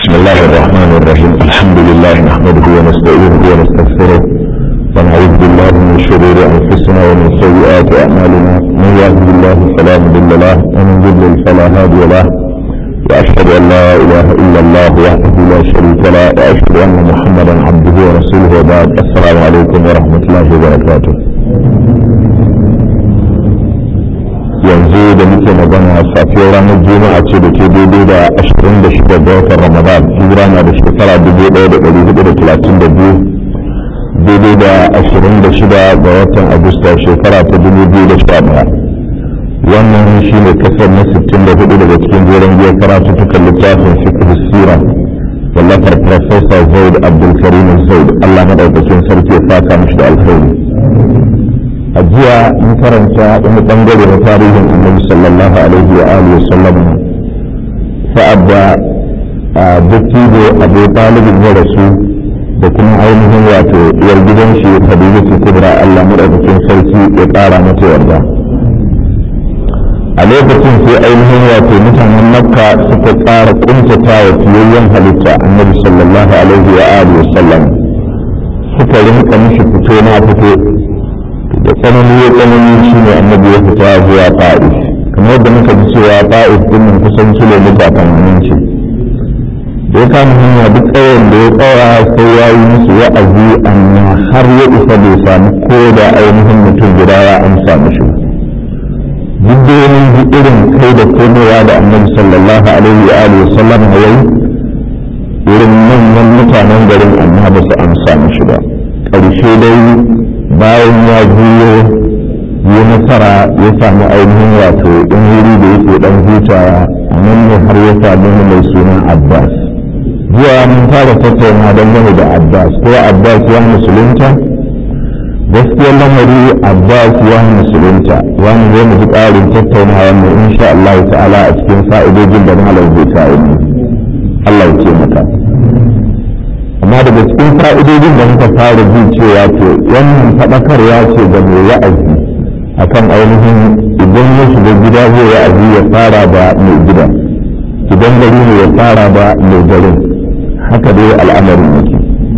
بسم الله الرحمن الرحيم الحمد لله نحمده ونستعينه ونستغفره ونعوذ بالله من شرور انفسنا ومن سيئات اعمالنا من يهده الله فلا مضل له ومن يضلل فلا هادي له واشهد ان لا اله الا الله وحده لا شريك له واشهد ان محمدا عبده ورسوله وبعد السلام عليكم ورحمه الله وبركاته yanzu da muke magana safiyar ranar juma'a ce da ke daidai da 26 ga watan ramadan hijira na da shekara 1432 daidai da 26 ga watan agusta shekara ta 2011 wannan shi ne kasar na 64 daga cikin jerin biyar karatuttukan littafin fiqh sira wallafar professor zaid abdulkarim zaid allah madaukakin sarki ya fata mishi da alkhairi a jiya mun karanta wani bangare na tarihin annabi sallallahu alaihi wa alihi wasallam sa'ad da dattijo abu talibin ya rasu da kuma ainihin wato yar gidan shi khadija kubra Allah madaukakin sarki ya kara mata yarda a lokacin sai ainihin wato mutanen makka suka tsara kuntata wa fiyayyen halitta annabi sallallahu alaihi wa alihi wasallam suka rinka mishi fito na fito da tsanani ya tsanani shi ne annabi ya fita zuwa ta'if kamar yadda muka ji cewa ta'if din nan kusan kilomita tamanin ce da ya kama hanya duk tsawon da ya tsaya sai ya yi musu wa'azi amma har ya isa bai samu ko da ainihin mutum guda ya amsa mishi duk da wani ji irin kai da komowa da annabi sallallahu alaihi wa alihi wasallam ya yi irin manyan mutanen garin amma ba su amsa mishi ba ƙarshe dai bayan ya juyo yi nasara ya samu ainihin wato in wuri da yake dan hutawa a nan ne har ya samu mai suna abbas jiya mun fara tattauna dangane da abbas ko abbas ya musulunta gaskiyar lamari abbas ya musulunta wani zai mu ji ƙarin tattaunawa mu insha Allah ta'ala a cikin fa'idojin da malam zai kawo mu Allah ya ce maka amma daga cikin fa'idodin da muka fara jin cewa ce wannan faɗakarwa ce ga mai wa'azi akan ainihin idan ya shiga gida zai wa'azi ya fara da mai gida idan gari ne ya fara da mai garin haka dai al'amarin yake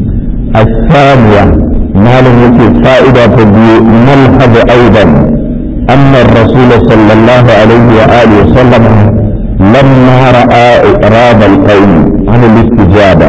الثانية مالن يكي فائدة تبي ملحظ أيضا أن الرسول صلى الله عليه وآله وسلم لما رأى إقراب القوم عن الاستجابة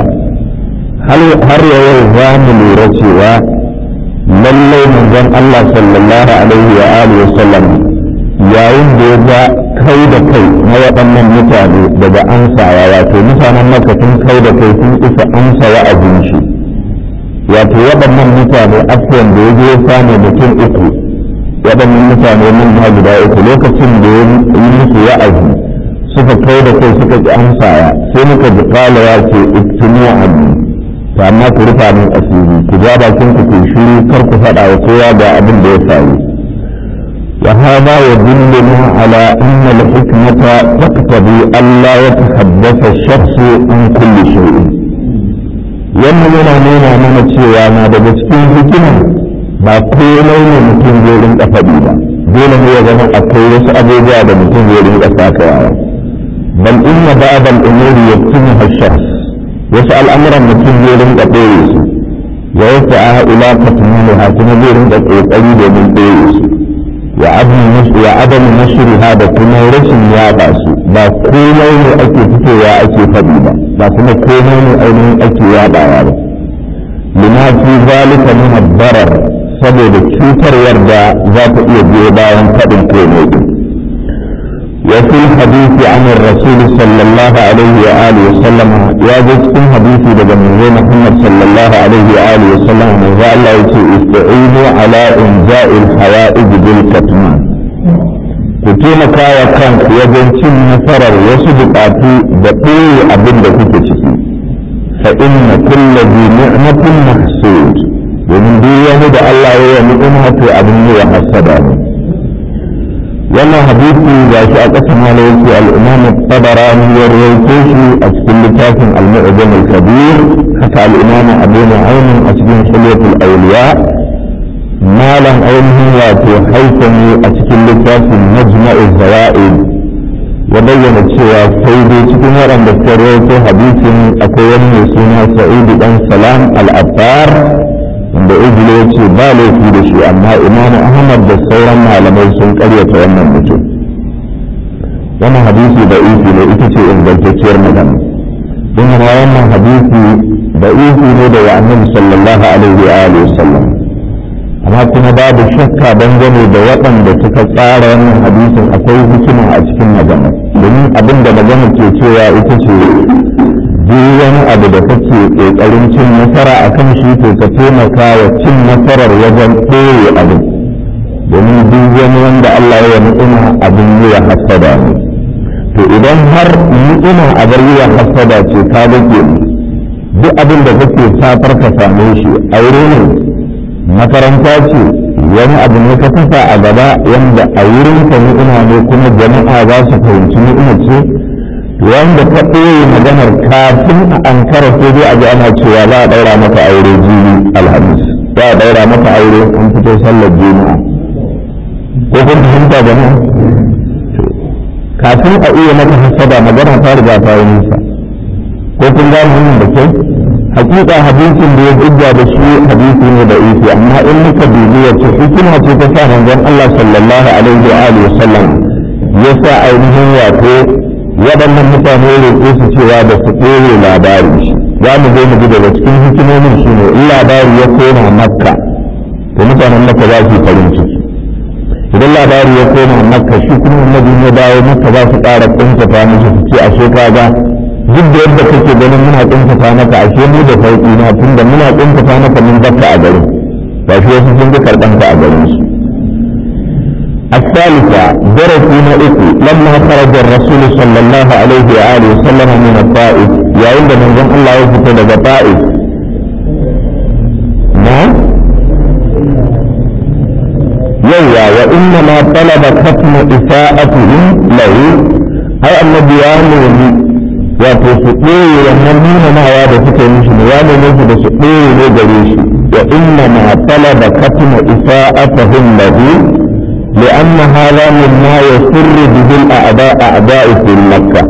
har yau za mu lura cewa lallai manzon Allah sallallahu alaihi wa alihi wa sallam yayin da ya ga kai da kai na waɗannan mutane daga amsawa wato mutanen maka sun kai da kai sun isa amsa wa'azin shi wato waɗannan mutane afuwan da ya je ya samu mutum uku waɗannan mutane mun ma guda uku lokacin da ya yi musu wa'azi suka kai da kai suka ki amsawa sai muka ji kala ya ce iktinu anni to amma ku rufa min asiri ku ja bakin ku ku shiru kar ku faɗa wa kowa ga abin da ya faru wa hada yadulluna ala anna al-hikmata taqtadi alla yatahaddatha ash-shakhsu an kulli shay'in wannan yana nuna mana cewa na daga cikin hikima ba komai ne mutum zai rinka faɗi ba dole ne ya zama akwai wasu abubuwa da mutum zai rinka sakawa bal inna ba'd al-umuri yaktumuha ash-shakhs wasu al'amuran mutum zai rinka ɗaya su wa wasu a ila katumuha kuma zai rinka ƙoƙari domin ɗaya su wa adamu nashriha da kuma rashin yaɗa su ba komai ne ake fitowa ake faɗi ba ba kuma komai ne ainihin ake yaɗawa ba lima fi zalika min ad-darar saboda cutarwar da za ta iya biyo bayan faɗin komai din وفي الحديث عن الرسول صلى الله عليه وآله وسلم يجد في حديث لدى محمد صلى الله عليه وآله وسلم من الله استعينوا على إنجاء الحوائج بالكتمان كتيما كايا كان يجد تم نفرر وصدقاتي بقوي أبن دكتشكي فإن كل ذي نعمة محسود ومن دي يمد الله يمئنها أبن وحسدانه wannan hadisi ga shi a ƙasa mala yake al'imam tabarani ya rawaito shi a cikin littafin al-mu'jam al-kabir haka al-imam abu nu'aym a cikin hilyatul awliya malam ainihin wato haifani a cikin littafin majma'u zawaid ya bayyana cewa sai dai cikin waɗanda suka rawaito hadisin akwai wani mai suna sa'idu dan salam al-abbar wanda ijilo ya ce ba laifi da shi amma imamu ahmad da sauran malamai sun karyata wannan mutum wannan hadisi da isi ne ita ce ingantacciyar magana don wannan hadisi da isi ne da annabi sallallahu alaihi wa alihi wasallam amma kuma babu shakka dangane da waɗanda suka tsara wannan hadisin akwai hikima a cikin magana domin abin da magana ke cewa ita ce duk wani abu da kake ƙoƙarin cin nasara a kan shi to ka taimaka wa cin nasarar wajen ɗore abin domin duk wani wanda Allah ya ni'ima abin yi wa hasada ne to idan har ni'ima a bar yi wa hasada ce ka rage duk abin da kake fatar ka same shi aure ne makaranta ce wani abu ne ka kasa a gaba wanda a wurin ka ni'ima ne kuma jama'a za su fahimci ni'ima ce wanda ka ɗoye maganar kafin a ankara sai dai a ji ana cewa za a ɗaura maka aure jini alhamis za a ɗaura maka aure an fito sallar juma'a ko kun fahimta jama'a kafin a iya maka hasada magana ta riga ta yi nisa ko kun gane wannan da kyau hakika hadisin da ya hujja da shi hadisi ne da isi amma in muka dubi wace hikima ce ta sa manzon Allah sallallahu alaihi wa alihi wasallam ya sa ainihin wato waɗannan mutane roƙe su cewa da su ɗore labari shi za mu zo mu ji daga cikin hikimomin shi ne in labari ya koma makka to mutanen makka za su yi farin ciki idan labari ya koma makka shi kuma annabi ya dawo makka za su ƙara ƙuntata musu su ce ashe kaga duk da yadda kake ganin muna ƙuntata maka ashe mu da sauƙi na tunda muna ƙuntata maka mun bakka a garin ba shi wasu sun ji karɓanka a garin su الثالثة درسنا إكو لما خرج الرسول صلى الله عليه وآله وسلم من الطائف يا عند من ذن الله يفتد الطائف نعم يوى وإنما طلب ختم إساءتهم له أي النبي يامني وتسقيه ومنين ما واد فكر مش نوال نجد سقيه لجريش وإنما طلب ختم إساءتهم له لأن هذا مما يسر به الأعداء أعداء في مكة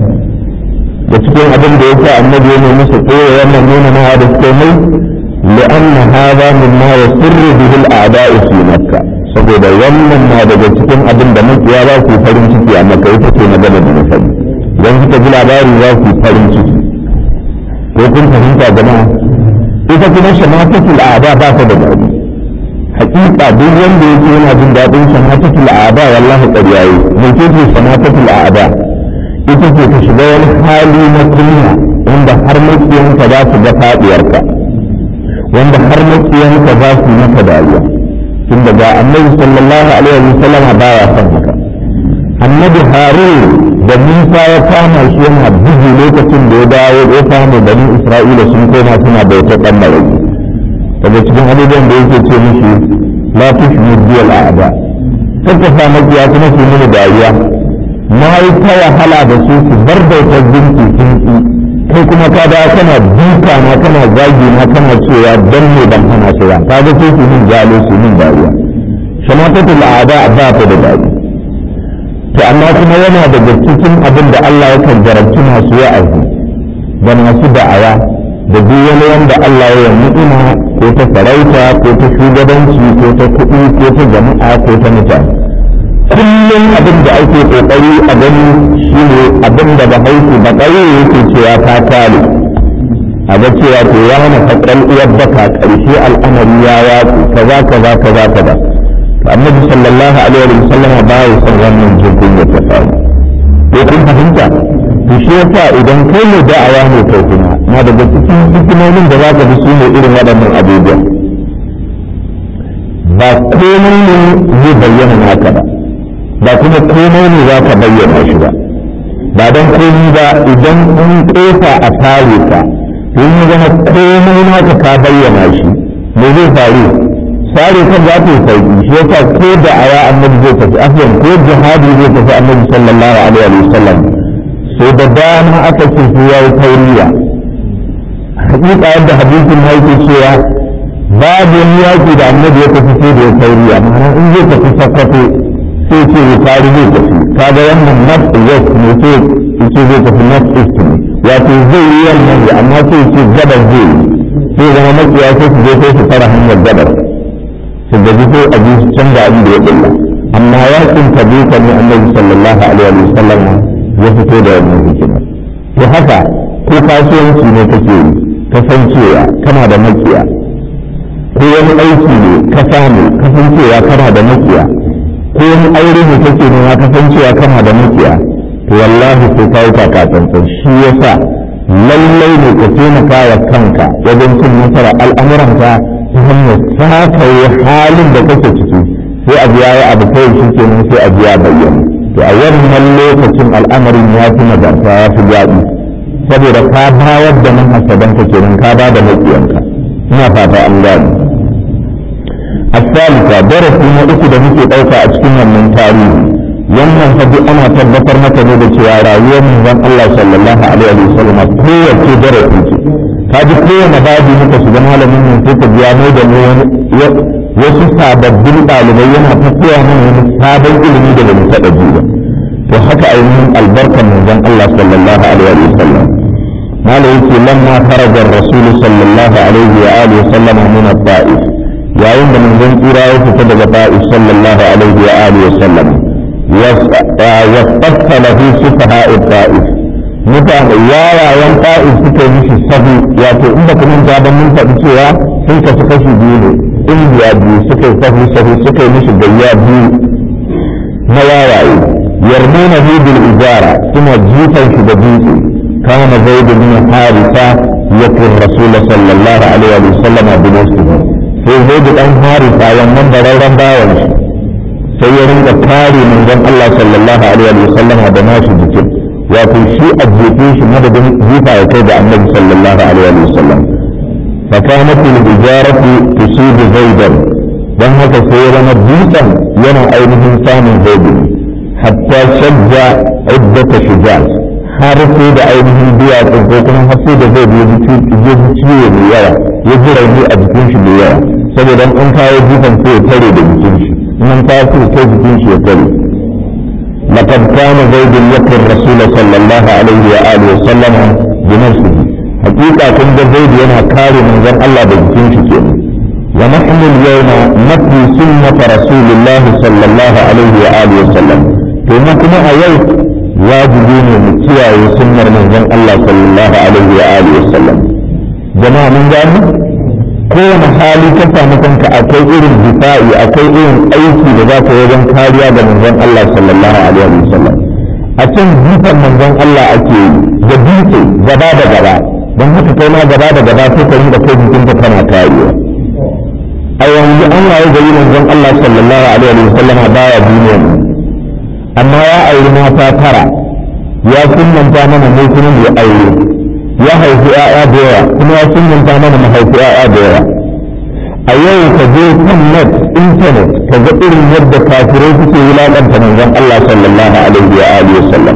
cikin abin da yasa annabi ya nemi su koya wannan nuna na da komai لأن هذا مما يسر به الأعداء في مكة saboda wannan na daga cikin abin da makiya za su farin ciki a maka ita ce magana da na faɗi idan suka ji labari za su farin ciki ko kun fahimta jama'a ita kuma shamatatul a'da ba ta da daɗi hakika duk wanda yake yana jin daɗin shamatatul a'da wallahi ƙarya yi mai ce ce shamatatul a'da ita ce ta shiga wani hali na kunya wanda har makiyanka za su ga faɗiyarka wanda har makiyanka za su yi maka dariya tun daga annabi sallallahu alaihi wa sallam baya son haka annabi harun da musa ya kama shi yana bugu lokacin da ya dawo ya samu bani isra'ila sun koma suna bautar ɗan malaki daga cikin abubuwan da yake ce musu la tushmu biyal a'da kaka sa makiya kuma su mini dariya na yi ta wahala da su su bar bautar zinki sun ki kai kuma ka da kana duka na kana zagi na kana cewa dan ne ban hana shi ba ka ga sai su min jalo su min dariya shamatatul a'da ba ta da dariya to amma kuma yana daga cikin abin da Allah yakan jarabci masu wa'azi da masu da'awa da duk wani wanda Allah ya ni'ima ko ta farauta ko ta shugabanci ko ta kuɗi ko ta jama'a ko ta mutane kullum abin da ake kokari a gani shine abin da bahaushe ba ƙauye yake cewa ta kale a ga cewa to ya hana fakran uwar baka ƙarshe al'amari ya watsu kaza kaza kaza kaza annabi sallallahu alaihi wa sallam ba ya san wannan jirgin ya ta faru ko kun fahimta to shi yasa idan kai ne da'awa ne kai kuma na daga cikin hikimomin da za ka bi su ne irin waɗannan abubuwa ba komai ne zai bayyana naka ba ba kuma komai ne za ka bayyana shi ba ba don komai ba idan an ƙofa a tare ka in ya zama komai naka ka bayyana shi me zai faru sare kan za ta yi sauki shi yasa ko da aya annabi zai tafi afiyan ko jihadi zai tafi annabi sallallahu alaihi wa sallam sai da dama aka ce su yayi tauriya hakika yadda hadisin ya yake cewa babu wani yaki da annabi ya tafi sai da ya tauriya ma'ana in zai tafi sakwato sai ce bukari zai tafi kaga wannan north west ne sai ce zai tafi north east ne wato zai yi wannan ne amma sai ce gabar zai yi sai zama makiya sai su je sai su fara hanyar gabar su gaji sai a ji su canza abin da ya bulla amma yakin tabuka ne annabi sallallahu alaihi wa sallam ya fito da wannan hikima to haka ko kasuwanci ne kake yi kasancewa kana da makiya ko wani aiki ne ka samu kasancewa kana da makiya ko wani aure ne kake nema kasancewa kana da makiya to wallahi sai ka yi takatsantsan shi yasa lallai ne ka taimaka wa kanka wajen cin nasara al'amuranka ta hanyar sakaye halin da kake ciki sai a biya ya abu kawai shi kenan sai a biya bayyana to a wannan lokacin al'amarin ya fi nagarta ya fi daɗi saboda ka bayar da nan hasabanka kenan ka ba da maƙiyanka ina fata an gane الثالثة درس ما أكد muke ɗauka a cikin wannan tarihi wannan fa ana tabbatar maka ne da cewa rayuwar manzon Allah sallallahu alaihi wa sallam kowace darasi ce ka ji kowane babu muka shiga malamin nan sai ka biya mai da wasu sababbin ɗalibai yana tafiya mana wani sabon ilimi da ba mu taɓa ji ba to haka ainihin albarkar manzon Allah sallallahu alaihi wa sallam mala yake lamma kharaja ar-rasul sallallahu alaihi wa alihi wa sallam min at-ta'if yayin da manzon tsira ya fita daga ta'if sallallahu alaihi wa alihi wa sallam واصطف له سفهاء الطائف mutane yawayen ta'if suka mishi sahu wato inda kuma gaban mun faɗi cewa sun kasu kashi biyu ne indiya biyu suka yi sahu sahu suka yi mishi gayya biyu na yawaye yarmuna hu bil ijara suna jifan shi da dutse kana zaid bin harisa yakun rasul sallallahu alaihi wa sallam bi nafsihi sai zaid dan harisa wannan bararren bawan shi sai ya rinka kare manzon Allah sallallahu alaihi wa sallam da nashi jikin wato shi a jefe shi madadin jifa ya kai da annabi sallallahu alaihi wa sallam fa kanat al hijaratu tusib zaidan dan haka sai ya zama dutsen yana ainihin samun zaidu hatta shajja iddata shujaz har sai da ainihin duwatsun ko kuma har sai da zai ya ji ciwo mai yawa ya ji rauni a jikin shi mai yawa saboda an kawo jifan sai ya tare da jikin shi من تاسو كيف تمشي يقول لقد كان زيد يقي الرسول صلى الله عليه وآله وسلم بنفسه حقيقة كنت زيد ينا كاري من ذن الله بجتنش كينا ونحن اليوم نتلي سنة رسول الله صلى الله عليه وآله وسلم كما كما أيوت واجبين متيا سنة من ذن الله صلى الله عليه وآله وسلم جماعة من ذلك kowane hali ka samu kanka akwai irin difa'i akwai irin aiki da za ka wajen kariya da manzon Allah sallallahu alaihi wa sallam a can jifan manzon Allah ake yi da dutse gaba da gaba don haka kai ma gaba da gaba sai ka da kai jikinka kana kariya a yanzu an waye gari manzon Allah sallallahu alaihi wa sallam baya duniya ne amma ya auri mata tara ya sunnanta mana ne kuma ya aure ya haifi ‘ya'ya da yawa kuma ya sunanta mana mahaifi ‘ya'ya da yawa a yau ka je kan net internet ka ga irin yadda kafirai suke wulaƙanta manzon Allah sallallahu alaihi wa alihi wasallam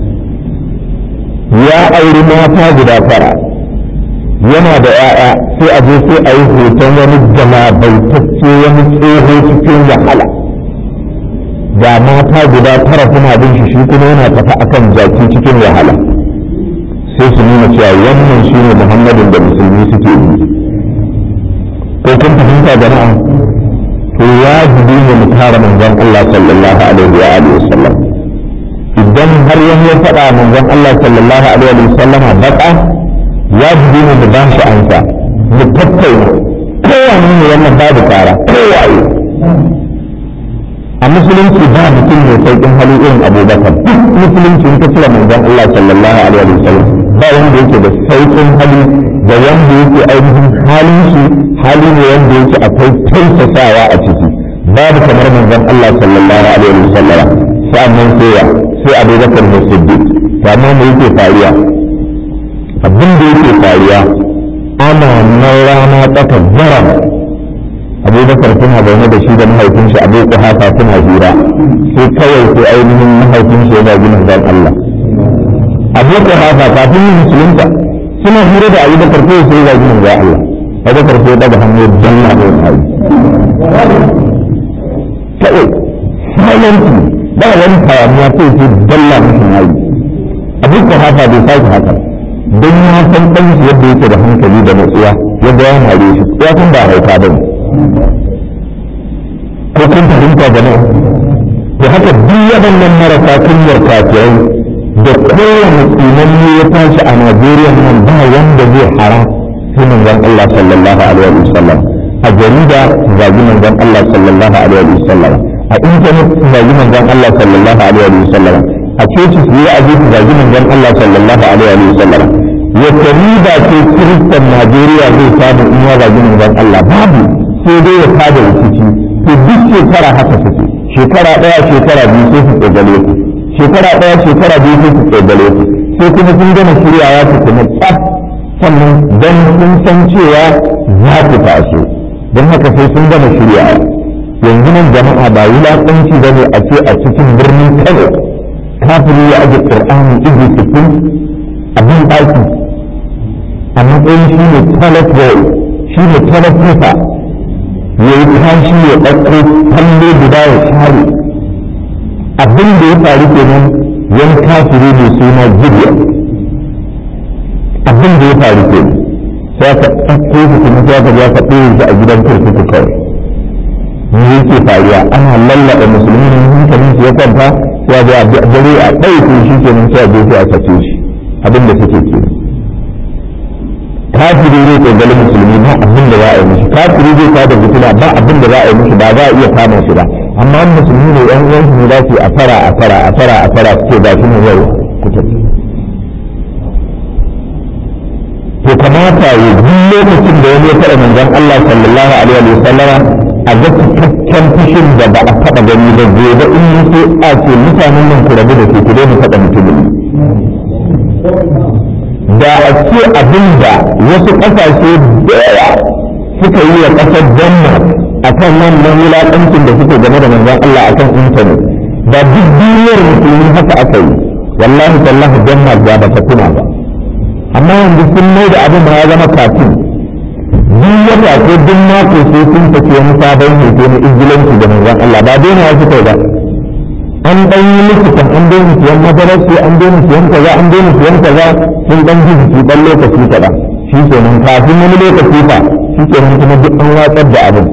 ya auri mata guda fara yana da ‘ya'ya sai a je sai a yi hoton wani jamabaitacce wani tsoho cikin wahala ga mata guda tara suna bin shi shi kuma yana tafi akan jaki cikin wahala sai su nuna cewa wannan shi ne muhammadin da musulmi suke yi ko kun fahimta jama'a to wajibi ne mu kare manzon Allah sallallahu alaihi wa alihi wasallam idan har yan ya faɗa manzon Allah sallallahu alaihi wa sallam baka wajibi ne mu ba shi ansa mu tattauna kowane ne wannan babu kara kowaye a musulunci ba mutum mai sauƙin hali irin abubakar duk musulunci in ka cire manzon Allah sallallahu alaihi wa sallam ba wanda yake da sauƙin hali da wanda yake ainihin halin shi hali ne wanda yake akwai tausasawa a ciki babu kamar manzon Allah sallallahu alaihi wa sallam sa'annan sai ya sai abubakar da siddiq to amma me yake faruwa abin da yake faruwa ana nan rana tsaka zaram abubakar suna zaune da shi da mahaifin shi abu kuhafa suna hira sai kawai sai ainihin mahaifin shi yana gina zan Allah abu kuhafa kafin yin musulunta suna hira da abubakar sai sai ya gina zan Allah abubakar sai daga hannu janna da wani kawai silently ba wani hayaniya sai sai dalla musu nayi abin ko haka bai sake haka don ya san ɗan shi yadda yake da hankali da natsuwa yadda ya mare shi ya san ba hauka ba ne ko kun fahimta da nan to haka duk waɗannan marasa kunyar kafirai da kowane tsinanni ya tashi a Najeriya nan ba wanda zai hara sai manzon Allah sallallahu alaihi wa sallam a jarida zagi manzon Allah sallallahu alaihi wa sallam a intanet zagi manzon Allah sallallahu alaihi wa sallam a coci su yi aji zagi manzon Allah sallallahu alaihi wa sallam wata riba ce kiristan Najeriya zai samu in ya zagi manzon Allah babu sai dai ya tada rikici to duk shekara haka suke shekara ɗaya shekara biyu sai su tsogale ku shekara ɗaya shekara biyu sai su tsogale ku sai kuma sun gama shiryawa su kuma tsaf sannan don sun san cewa za ku taso don haka sai sun gama shiryawa yanzu nan jama'a ba wulaƙanci ba ne a ce a cikin birnin kano kafiri ya aje ƙur'ani izu sittin abin ɗaki a matsayin shi ne toilet roll shi ne toilet paper ya yi kashi ya ɗauko kallo guda ya share abin da ya faru kenan wani kafiri mai suna gideon abin da ya faru kenan sai ka ɗauko su kuma sai ka ka ɗaya shi a gidan kurkuku kawai me yake faruwa ana lallaɓa musulmi ne hankalin su ya kwanta sai ga dare a ɗauke shi kenan sai a je sai a sace shi abin da suke kenan kafiri zai kogali musulmi ba abin da za a yi mishi kafiri zai kada fitila ba abin da za a yi mishi ba za a iya kama shi ba amma musulmi ne yan uwansu ne za su yi a fara a fara a fara a fara suke ba shi ne yau kuta to kamata ya duk lokacin da wani ya taɓa manzon Allah sallallahu alaihi wa sallama a ga cikakken fushin da ba a taɓa gani ba gobe in yi so a ce mutanen nan ku rabu da ke ku daina taɓa mutumin da a ce abin da wasu ƙasashe da yawa suka yi wa ƙasar Denmark a kan wannan wulaƙancin da suke game da manzon Allah a kan intanet da duk duniyar musulmi haka aka yi wallahi tallahi Denmark ba ba ta tuna ba amma yanzu sun mai da abin ya zama kafin duk wata ko duk mako sai sun tafi wani sabon hoto na ingilanci da manzon Allah ba daina ya fito ba an dan yi likitan an daina siyan madarar sai an daina siyan kaza an daina siyan kaza sun dan ji jiki dan lokaci kaɗan shi kenan kafin wani lokaci fa shi kenan kuma duk an watsar da abin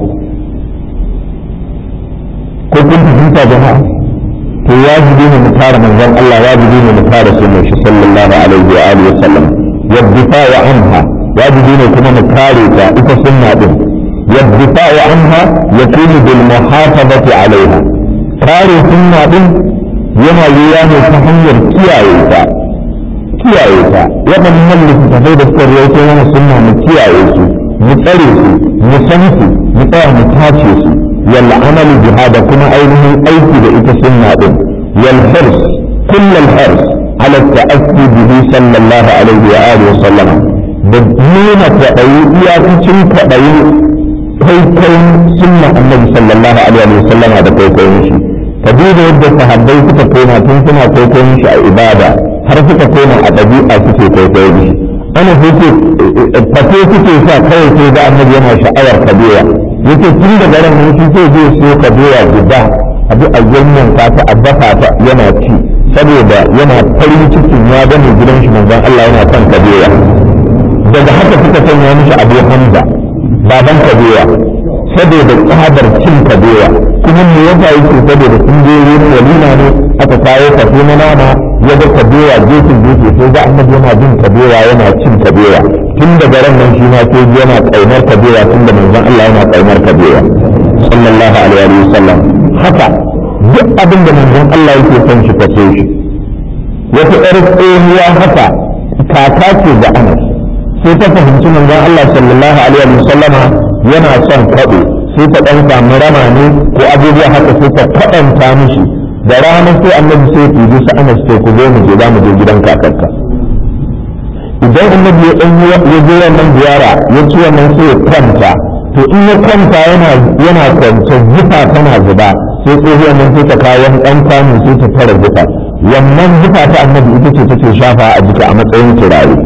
ko kun fahimta jama'a to wajibi ne mu kare manzon Allah wajibi ne mu kare sunan shi sallallahu alaihi wa alihi wa sallam والدفاع عنها واجبين كما نكاريتا إذا سنة دين والدفاع عنها يكون بالمحافظة عليها كاري سنة دين ينا يواني تحمل كيايتا كيايتا يبقى من ملك تفيد السرية ينا سنة مكيايتا متأريسي مسنسي متأه متاشيسي والعمل بهذا كما أيضا أيضا إذا سنة دين والحرص كل الحرص على التأسي به صلى الله عليه وآله وسلم بدون تأيي إياكتن تأيي كيكين سنة النبي صلى الله عليه وسلم هذا كيكين شيء كبير يبدأ صحابي تكون تنسنا كيكين شيء عبادة har suka koma a ɗabi'a suke kwaikwayo da shi ana suke fate suke sa kawai sai da annabi yana sha'awar kabewa yake tun daga ran nan shi sai zai so kabewa guda abu a yanyan ta a dafa ta yana ci saboda yana farin cikin ya gane gidan shi manzon Allah yana son kabewa daga haka suka sanya mishi abu hamza baban kabewa saboda tsadar cin kabewa kuma me yasa yake saboda sun je wurin walima ne aka kawo kafe na nama ya ga kabewa gefen gefe sai ga annabi yana jin kabewa yana cin kabewa tun daga ran nan shi ma sai yana kaunar kabewa tun da manzon Allah yana kaunar kabewa sallallahu alaihi wasallam haka duk abin da manzon Allah yake son shi kaso shi wata ƴar tsohuwa haka kaka ce da anas sai ta fahimci manzon Allah sallallahu alaihi wa sallama yana son kaɗo sai ta ɗan samu rama ne ko abubuwa haka sai ta kaɗanta mishi da rana sai annabi sai ya su anas sai ku zo mu je za mu je gidan kakarka idan annabi ya ɗan ya je wannan ziyara ya ci wannan sai ya kwanta to in ya kwanta yana yana kwance zufa tana zuba sai tsohuwar nan sai ta kawo wani ɗan kwano sai ta tara zufa wannan zufa ta annabi ita ce take shafa a jika a matsayin turare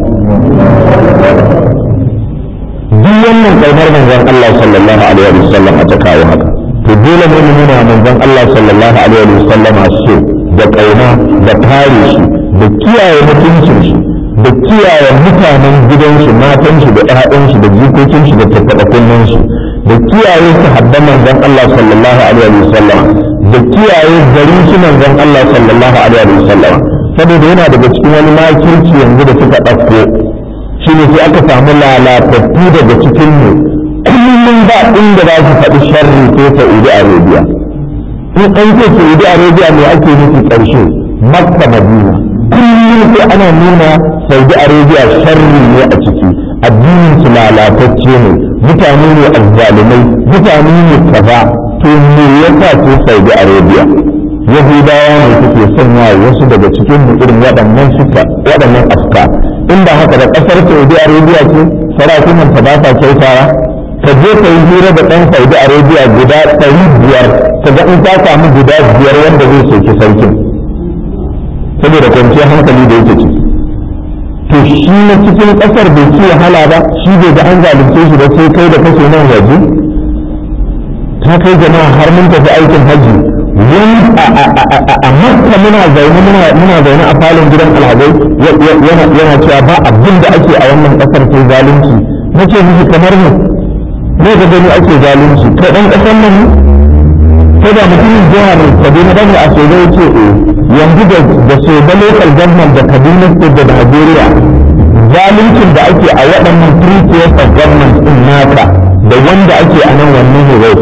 duk wannan kaunar manzon Allah sallallahu alaihi wa sallam a ta kawo haka to dole ne mu nuna manzon Allah sallallahu alaihi wa sallama so da kauna da kare shi da kiyaye mutuncin shi da kiyaye mutanen gidansu matan shi da ƴaƴan shi da jikokin shi da tattaɓa kunnen shi da kiyaye sahabban manzon Allah sallallahu alaihi wa sallama da kiyaye garin shi manzon Allah sallallahu alaihi wa sallama saboda yana daga cikin wani makirci yanzu da suka ɗauko shi ne sai aka samu lalatattu daga cikin mu kullum ba inda za su faɗi sharri ko Saudi Arabia in an ce Saudi Arabia ne ake nufi ƙarshe Makka Madina kullum sai ana nuna Saudi Arabia sharri ne a ciki addinin su lalatacce ne mutane ne azzalumai mutane ne kaza to me yasa ce Saudi Arabia Yahudawa ne suke sanya wasu daga cikin mu irin waɗannan suka waɗannan afka in ba haka da ƙasar Saudi Arabia ce sarakunan ta ba ta kyautawa ka je ka yi hira da ɗan Saudi Arabia guda ɗari biyar ka ga in ta samu guda biyar wanda zai soki sarkin saboda kwanciyar hankali da yake ciki to shi na cikin ƙasar bai ci wahala ba shi bai ga an zalunce shi ba sai kai da kake nan waje ta kai jama'a har mun tafi aikin hajji wani a makka muna zaune muna zaune a falon gidan alhazai yana cewa ba abin da ake a wannan ƙasar sai zalunci nace miki kamar ne ne ga gani ake zalunci kai dan ƙasar nan ko da mutumin jihar kaduna bane a soja ya ce eh yanzu da da soja local government da kaduna state da najeriya zaluncin da ake a waɗannan three tiers of government din naka da wanda ake a nan wannan ne zai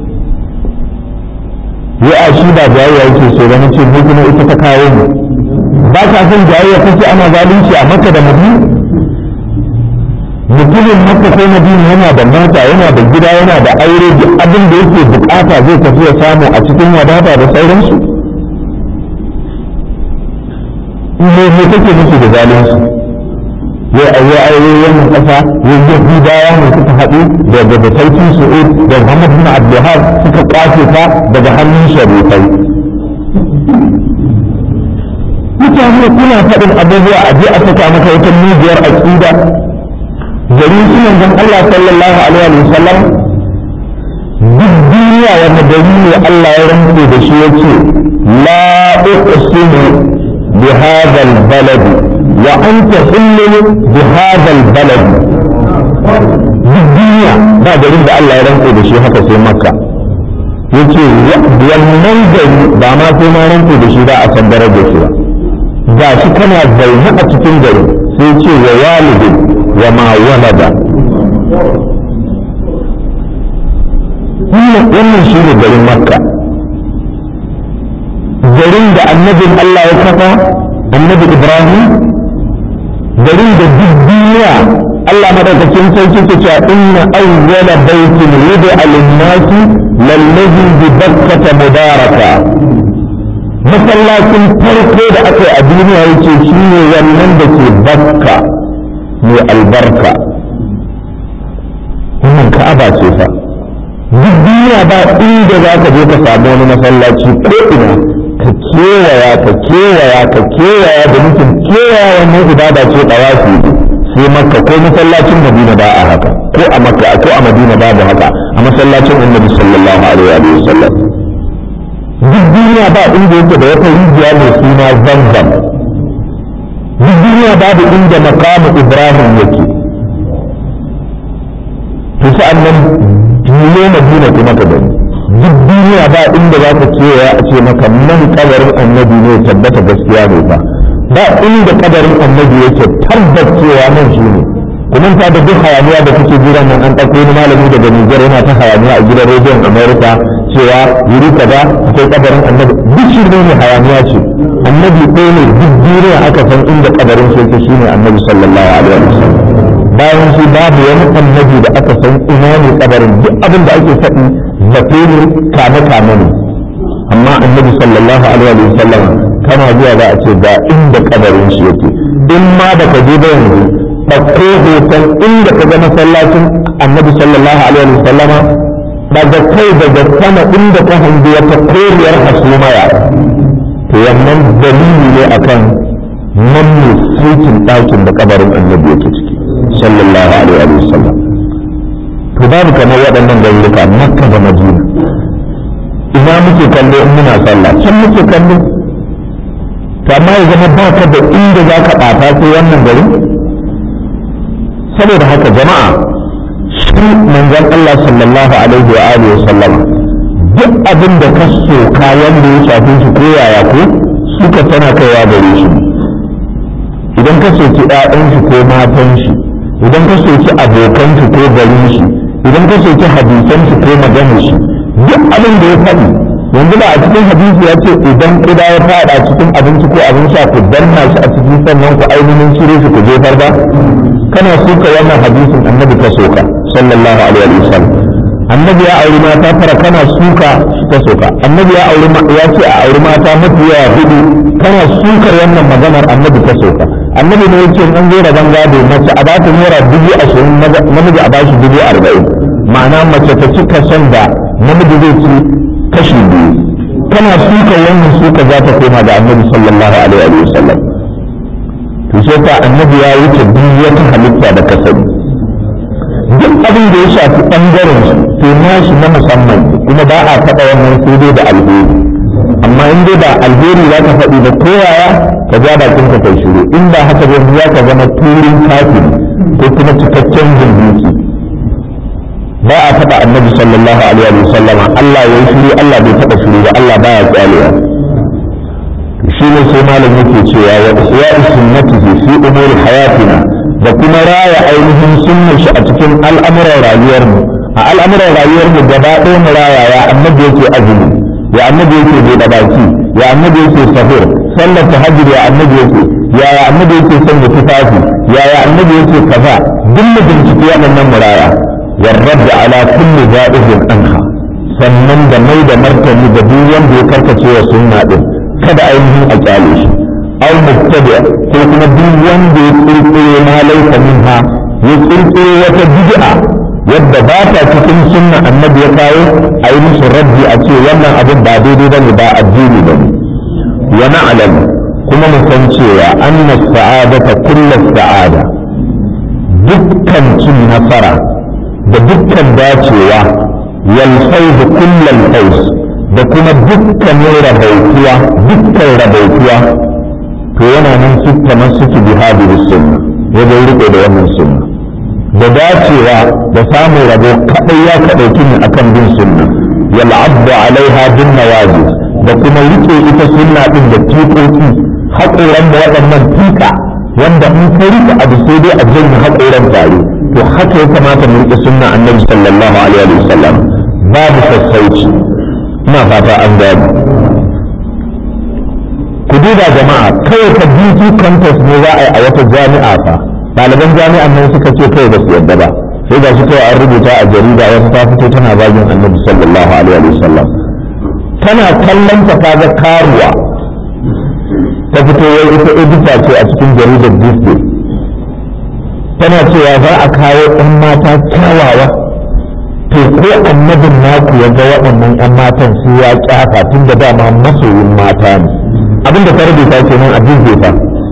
ya a shi ba jayayya yake so ba nace mu kuma ita ta kawo mu ba ka son jayayya kace ana zalunci a maka da madina mutumin maka ko madina yana da mata yana da gida yana da aure duk abin da yake bukata zai tafi ya samu a cikin wadata da sauransu me me kake nufi da zalunci ya aure aure wannan kasa ya yahudawa ne suka haɗu da da sarki su'ud da muhammad bin abdulhab suka kwace ta daga hannun sharifai mutane kuna faɗin abubuwa a je a saka maka wata mujiyar aƙida gari su manzon Allah sallallahu alaihi wa sallam duk duniya wanda gari ne Allah ya rantse da shi yace la uqsimu bi hadha al-balad wa anta hillu bi hadha al-balad duk duniya ba garin da Allah ya rantse da shi haka sai makka yace wannan gari ba ma sai ma rantse da shi ba a san darajar shi ba ga shi kana zaune a cikin gari sai ce wa walidin وما ولد wannan shi ne garin makka garin da annabin Allah ya kafa annabi ibrahim garin da duk duniya Allah madaukakin sarki ke cewa inna awwala baitin wudi'a lin-nasi lallazi bi bakkata mubaraka masallacin farko da aka yi a duniya yake shine wannan da ke bakka mai albarka wannan ka'aba ce fa duk duniya ba inda za ka je ka samu wani masallaci ko ina ka kewaya ka kewaya ka kewaya da nufin kewaya wannan ibada ce ɗawafi sai makka ko masallacin madina ba a haka ko a makka ko a madina babu haka a masallacin annabi sallallahu alaihi wa sallam duk duniya ba inda yake da wata rijiya mai suna zamzam duk duniya babu inda makamu ibrahim yake to sa'an nan duniya madina kuma ka gani duk duniya ba inda za ka kewaya a ce maka nan kabarin annabi ne tabbata gaskiya ne ba ba inda kabarin annabi yake tabbat cewa nan shi ne kuma ta da duk hayaniya da kuke jira nan an ɗauko wani malami daga Nijar yana ta hayaniya a gidan rediyon Amerika cewa wuri kaza akwai kabarin annabi duk shi ne hayaniya ce annabi ɗaya ne duk duniya aka san inda kabarin shi yake shine annabi sallallahu alaihi wasallam bayan shi babu wani annabi da aka san ina ne kabarin duk abin da ake faɗi zato ne kame kame ne amma annabi sallallahu alaihi wasallam kana zuwa za a ce ga inda kabarin shi yake in ma da ka je ba yanzu ɗauko hoton inda ka ga masallacin annabi sallallahu alaihi wasallama daga kai daga sama inda ka hangi wata koriyar hasumaya to wannan dalili ne akan nan ne saitin ɗakin da kabarin annabi yake ciki sallallahu alaihi wa sallam to babu kamar waɗannan garuruka makka da madina muke kallo in muna sallah can muke kallo to amma ya zama ba ka da inda za ka ɓata sai wannan gari saboda haka jama'a shi manzon Allah sallallahu alaihi wa alihi wa sallama duk abin da ka soka wanda ya shafi shi ko yaya ko suka tana kaiwa gare shi idan ka soki ƴaƴan shi ko matan shi idan ka soki abokan shi ko garin shi idan ka soki hadisan shi ko maganar shi duk abin da ya faɗi yanzu ba a cikin hadisi ya ce idan kuda ya faɗa cikin abinci ko abin sha ku danna shi a cikin sannan ku ainihin cire shi ku jefar ba kana suka wannan hadisin annabi ka soka sallallahu alaihi wa sallam annabi ya auri mata tara kana suka ta soka annabi ya auri ya ce a auri mata mafi yawa hudu kana sukar wannan maganar annabi ta soka annabi ne yake an zo da gado mace a bata naira dubu ashirin namiji a bashi dubu arba'in ma'ana mace ta cika son da namiji zai ci kashi biyu kana suka wannan suka za ta koma da annabi sallallahu alaihi wa sallam to sai ta annabi ya wuce duk wata halitta da kasani duk abin da ya shafi ɓangaren su to nashi na musamman kuma ba a taɓa wannan sai dai da alheri amma in dai ba alheri za ka faɗi da koyaya ka ja bakin ka kai shiru in ba haka ba za ka zama turin kafin ko kuma cikakken zindiki ba a taɓa annabi sallallahu alaihi wa sallama Allah ya yi shiru Allah bai taɓa shiru ba Allah baya kyalewa shi ne sai malam yake cewa wa ihya'i sunnatihi fi umuri hayatina da kuma raya ainihin sunnar shi a cikin al'amuran rayuwarmu a al'amuran rayuwarmu gaba ɗaya mu raya ya annabi yake azumi ya annabi yake buɗe baki ya annabi yake sahur sallar tahajjud ya annabi yake ya ya annabi yake sanya tufafi ya ya annabi yake kaza duk mu bincike waɗannan mu raya والرد على كل جائز عنها sannan da mai da martani da duk wanda ya karkace wa sunna din kada ainihin a kyale shi aw mubtadi ko kuma duk wanda ya kirkire ma laifa minha ya kirkire wata bid'a yadda ba ta cikin sunna annabi ya kawo a yi musu raddi a ce wannan abin ba daidai bane ba addini bane wa na'lam kuma mu san cewa anna sa'adata kullu sa'ada dukkan cin nasara da dukkan dacewa wal fawz kullal fawz da kuma dukkanin rabautuwa dukkan rabautuwa to yana nan su kamar suke bi hadiri sunna wajen riko da wannan sunna da dacewa da samun rabo kadai ya kadauki ne akan bin sunna yal abdu alaiha bin nawajis da kuma rike ita sunna din da tikoki haƙoran da waɗannan tika wanda in ka rike abu sai dai a janye haƙoran tare to haka ya kamata mu rike sunna annabi sallallahu alaihi wa sallam babu sassauci ina fata an gani ku duba jama'a kawai ka beauty contest ne za a yi a wata jami'a fa ɗaliban jami'an nan suka ce kawai ba su yadda ba sai ga shi kawai an rubuta a jarida wata ta fito tana zagin annabi sallallahu alaihi wa sallam tana kallon ta kaga karuwa ta fito wai ita edita ce a cikin jaridar disney tana cewa za a kawo ɗan mata kyawawa to ko annabin naku ya ga waɗannan 'yan matan sai ya kyafa tun da dama masoyin mata ne abin da ta rubuta ke nan a fa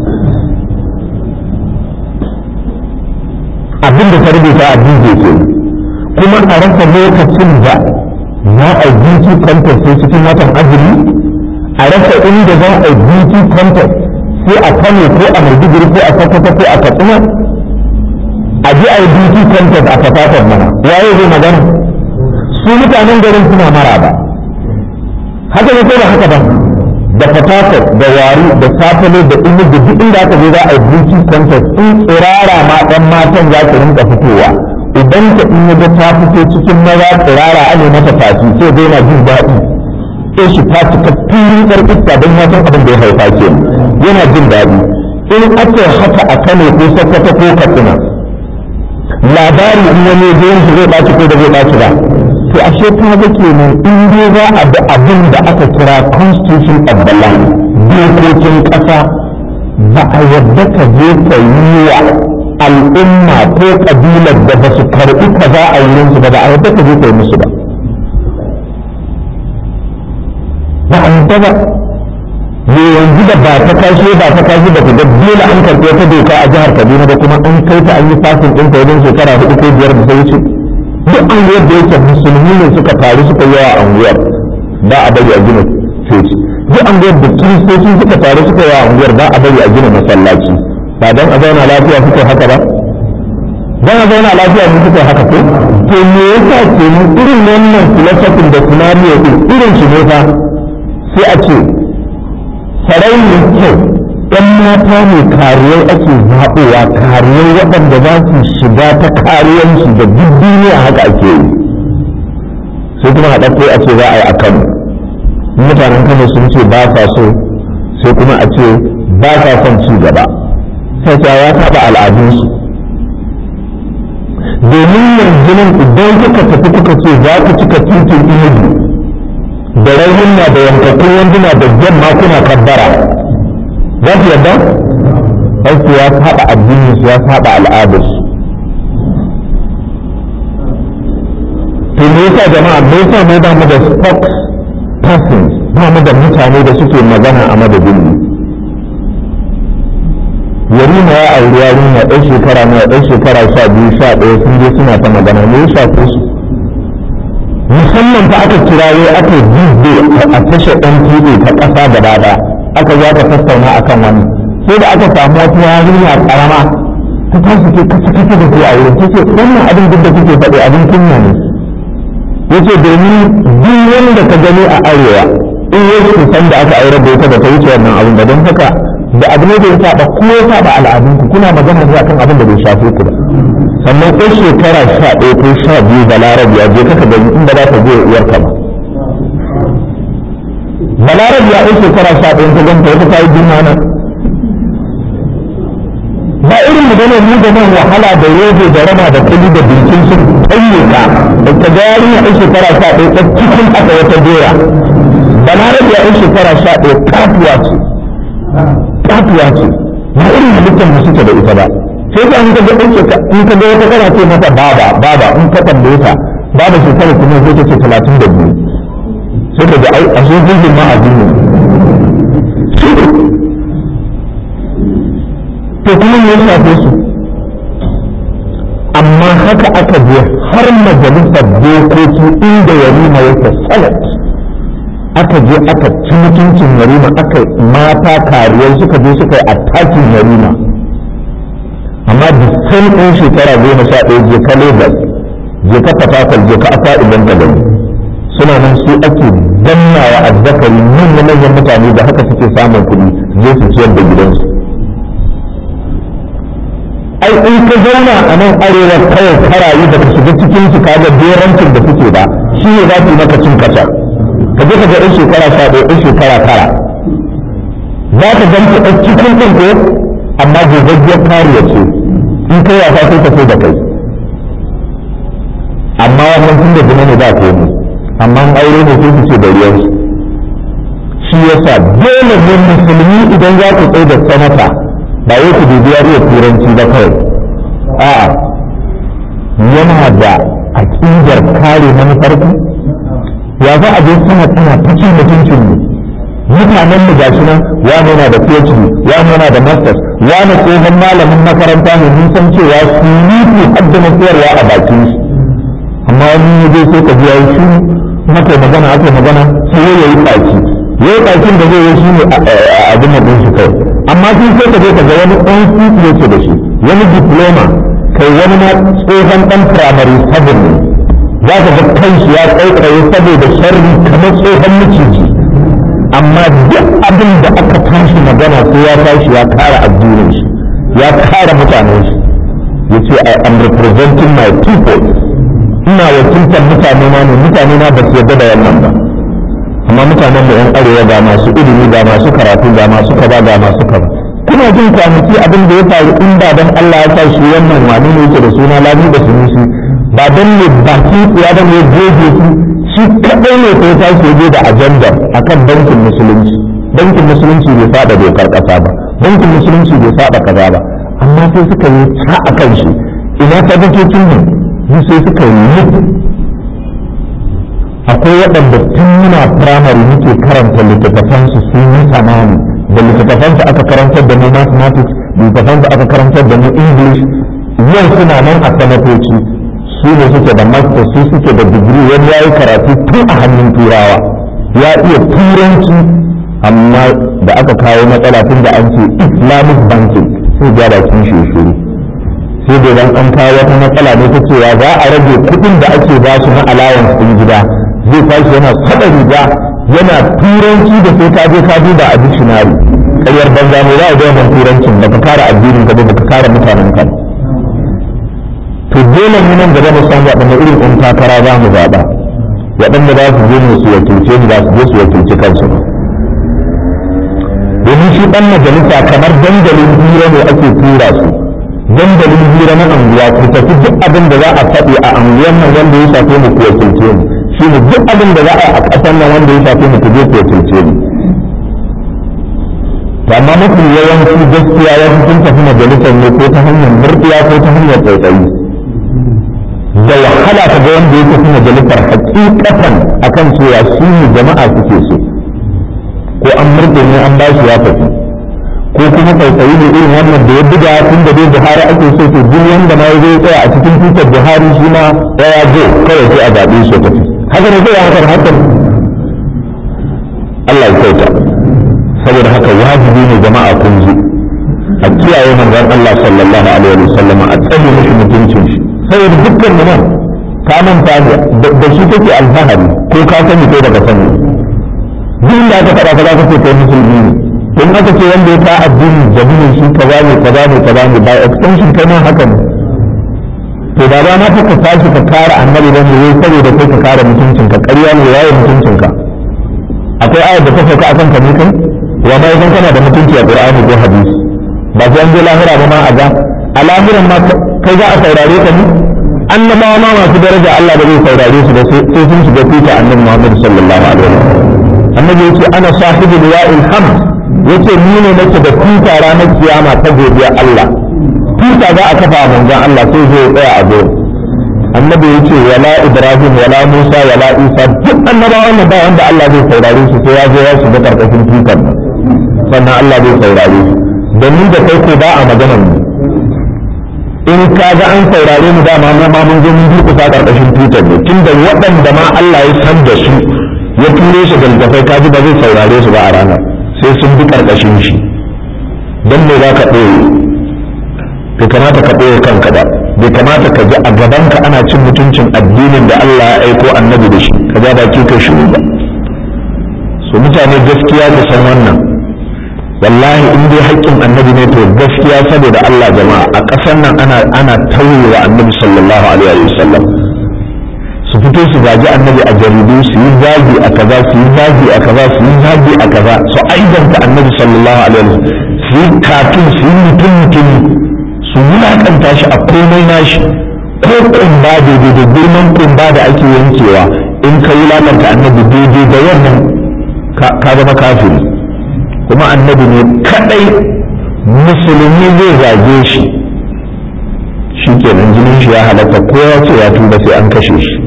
abin da ta rubuta a ke kuma a rasa lokacin da za a beauty contest sai cikin watan azumi a rasa inda za a beauty contest sai a kano ko a maiduguri ko a sokoto ko a katsina a ji a yi beauty contest a fafatar mana waye zai magana su mutanen garin suna mara ba haka ne ko ba haka ba da fafatar da wari da safale da inu da duk inda aka je za a yi beauty contest in tsirara ma ɗan matan za su rinka fitowa idan ka in ga ta fito cikin maza tsirara a ne mata tafi sai dai na jin daɗi sai shi ta cika filin ƙarfista don ya san abin da ya haifa ke yana jin daɗi in aka haka a kano ko sokoto ko katsina labari in wani ya shi zai ɓaci ko da zai ɓaci ba to ashe ta ga kenan in dai za a bi abin da aka kira constitution of the land dokokin ƙasa ba a yadda ka je ka yi wa al'umma ko ƙabilar da ba su karɓi kaza a wurin su ba ba a yadda ka je ka yi musu ba ba a yadda ba me yanzu da ba ta kashe ba ta kashe ba ta ga dole an karɓi wata doka a jihar Kaduna ba kuma an kai ta an yi fasin ɗin ta wajen shekara hudu ko biyar da ta wuce duk anguwar da yake musulmi ne suka taru suka yi wa anguwar ba a bari a gina coci duk anguwar da kiristoci suka taru suka yi anguwar ba a bari a gina masallaci ba don a zauna lafiya suka haka ba don a zauna lafiya ne suka haka ko to me yasa ke mu irin wannan filosofin da tunani din irin shi ne fa sai a ce sarauniyar kyau ɗan mata ne kariyar ake zaɓowa kariyar waɗanda za su shiga ta kariyarsu da duk duniya haka ake yi sai kuma a ɗauko a ce za a yi a kano mutanen kano sun ce ba sa so sai kuma a ce ba sa son ci gaba sai ta ya taɓa al'adunsu domin yanzu nan idan kuka tafi kuka ce za ku cika titin inugu da raunin da yankakkun wanduna da yamma kuna kabbara za su yadda aiki ya saba addinin su ya saba al'adarsu to me yasa jama'a me yasa mu ba mu da spokes persons ba mu da mutane da suke magana a madadin mu yarima ya auri yarinya ɗan shekara na ɗan shekara sha biyu sha ɗaya sun je suna ta magana me ya shafe su musamman fa aka kirawo aka jizbe a tashar ɗan tv ta ƙasa gaba ɗaya aka za ka tattauna akan wani sai da aka samu wata yarinya ƙarama ta tashi ke kasa kasa da ke a wurin ta ce wannan abin duk da kuke faɗi abin kunya ne yace domin duk wanda ka gani a arewa in ya san da aka aure da ita da ta wuce wannan abin da don haka da abin da ya saba ko ya saba al'adunku kuna magana ne akan abin da bai shafe ku ba sannan ko shekara sha ɗaya ko sha biyu da larabiya je kaka gani inda za ta je uwarka ba balarabiya ɗan shekara sha ɗaya ta ganta wata ta yi juna nan ba irin maganar mu da nan wahala da yobe da rama da kuli da bincin su tsaye ka da ta ga yarinya ɗan shekara sha ɗaya ta cikin aka wata dora balarabiya ɗan shekara sha ɗaya katuwa ce katuwa ce ba irin halittar da suke da ita ba sai ka in ka ga ɗan shekara in ka ga wata kana ce mata baba baba in ka tambaye ta baba shekara kuma sai ta ce talatin da biyu sai ka ga ai a sun jirgin ma addini to kuma me ya shafe su amma haka aka je har majalisar dokoki inda yarima yake salat aka je aka ci mutuncin yarima aka mata kariyar suka je suka yi attakin yarima amma da san ɗin shekara goma sha ɗaya je ka lagos je ka fatakal je ka aka idan ka gani suna nan su ake dannawa azzakari manyan manyan mutane da haka suke samun kuɗi je su ciyar da gidansu ai in ka zauna a nan arewa kawai karayi da ka shiga cikin su kaga berancin da suke ba shi ne za su yi maka cin kasa ka je ka ga ɗan shekara sha ɗaya ɗan shekara tara za ka ganta ɗan cikin ɗin ko amma gogaggiyar kariya ce in kai wasa sai ka sai da kai amma wannan tun da zina ne ba komai amma an aure ne sai su ce da ruwansu shi yasa dole ne musulmi idan za ku tsaye da sanata ba wai ku dubi ya iya turanci ba kawai a'a yana da aƙidar kare manufarku ya za a je sana tana ta cin mutuncin mu mutanen mu gashi nan wani yana da PhD wani yana da masters wani tsohon malamin makaranta ne mun san cewa su yi haddana koyarwa a bakin shi amma wani ya je sai ka ji yayi shi maka magana aka magana sai ya yi baki yayi bakin da zai yi shi ne a abin da shi kai amma sun sai ka je ka ga wani ɗan titi yake da shi wani diploma kai wani na tsohon ɗan firamare sabon ne za ka ga kanshi ya tsaitsaye saboda sharri kamar tsohon maciji amma duk abin da aka tashi magana sai ya tashi ya kara addinin shi ya kara mutanen shi ya ce I am representing my people ina wakiltar mutane na ne mutane na ba su yarda da wannan ba amma mutanen da yan arewa ga masu ilimi ga masu karatu ga masu kaza ga masu kaza kuna jin kwanaki abin da ya faru in ba dan Allah ya sa shi wannan wani ne yake da suna labi da sunusi ba dan ne baki ya da ne goge su shi kadai ne sai ta ke da ajandar akan bankin musulunci bankin musulunci bai saba dokar kasa ba bankin musulunci bai saba kaza ba amma sai suka yi ta akan shi ina tabbacin ne sai suka yi akwai waɗanda tun muna firamare muke karanta littattafansu sun yi samani da littattafansu aka karantar da mu mathematics littattafansu aka karantar da mu english yau suna nan a sanatoci su ne suke da master su suke da digiri wani ya yi karatu tun a hannun turawa ya iya turanci amma da aka kawo matsala tun da an ce islamic banking sai ya da kin shi shuru sai da dan an kawo wata matsala ne ta cewa za a rage kuɗin da ake ba su na allowance din gida zai tashi yana sada riga yana turanci da sai ka je ka duba a dictionary ƙaryar banza ne za a ga wannan turancin baka kare addinin ka ba baka kare mutanen ka to dole ne nan gaba mu san waɗanne irin ɗan takara za mu zaɓa waɗanda za su je su wakilce mu za su je su wakilci kansu domin shi ɗan majalisa kamar dandalin hira ne ake tura su dandalin hira na anguwa ku tafi duk abin da za a faɗi a anguwan nan wanda ya shafe mu ku wakilce mu shi ne duk abin da za a yi a ƙasar nan wanda ya shafe mu ku je ku wakilce mu to amma mafi yawanci gaskiya ya fi sun tafi majalisar ne ko ta hanyar murɗiya ko ta hanyar tsaitsayi da wahala ta ga wanda ya tafi majalisar hakikatan akan cewa su ne jama'a suke so ko an murɗe ne an ba shi ya tafi ko kuma tsaitsayi ne irin wannan da ya buga tun da dai Buhari ake so to duk wanda ma ya zo tsaya a cikin tutar Buhari shi ma ya zo kawai sai a zaɓe shi tafi haka ne zai hakan hakan Allah ya kyauta saboda haka wajibi ne jama'a kun ji a kiyaye manzon Allah sallallahu alaihi wa sallama a tsare mishi mutuncin shi saboda dukkan mu nan ka manta da shi kake alfahari ko ka sani ko baka sani duk da aka faɗa kaza kace kai musulmi ne in aka ce wanda ya ka addini jami'in shi kaza ne kaza ne kaza ne by extension kai ma haka ne to da ba na ka tashi ka kare annabi dan ne saboda kai ka kare mutuncinka ƙarya ne yayi mutuncinka akwai ayar da ta sauka akan ka ne kai wa ma idan kana da mutunci a Qur'ani ko hadisi ba sai an je lahira ba ma a ga a lahiran ma kai za a saurare ka ne annabawa ma masu daraja Allah da zai saurare su da sai sun shiga tuta annabi Muhammad sallallahu alaihi wasallam annabi yace ana sahibul wa'il hamd yace ni ne nake da tuta ranar kiyama ta godiya Allah tuta za a kafa manzon Allah sai zai tsaya a zo annabi yace wala ibrahim wala musa wala isa duk annabawan nan ba wanda Allah zai saurare su sai ya zo ya shiga karkashin tutar sannan Allah zai saurare su da ni da kai ko ba a maganar mu in ka ga an saurare mu dama mu ma mun zo mun durkusa karkashin tutar ne tunda waɗanda ma Allah ya san da su ya ture su da littafai ka ji ba zai saurare su ba a ranar sai sun bi karkashin shi don me za ka ɓoye bai kamata ka ɓoye kanka ba bai kamata ka ji a gabanka ana cin mutuncin addinin da Allah ya aiko annabi da shi ka ja baki kai shiru ba so mutane gaskiya da san wannan wallahi in dai haƙƙin annabi ne to gaskiya saboda Allah jama'a a ƙasar nan ana ana tauye wa annabi sallallahu alaihi wa sallam su fito su zagi annabi a jaridu su yi zagi a kaza su yi zagi a kaza su yi zagi a kaza su aibanta annabi sallallahu alaihi wa sallam su yi katun su yi mutum mutumi su wulaƙanta shi a komai nashi ko kumba daidai da girman kumba da ake yankewa in ka wulaƙanta annabi daidai da wannan ka zama kafiri kuma annabi ne kadai musulmi zai zage shi shi kenan jinin shi ya halatta ko ya ce ya tuba sai an kashe shi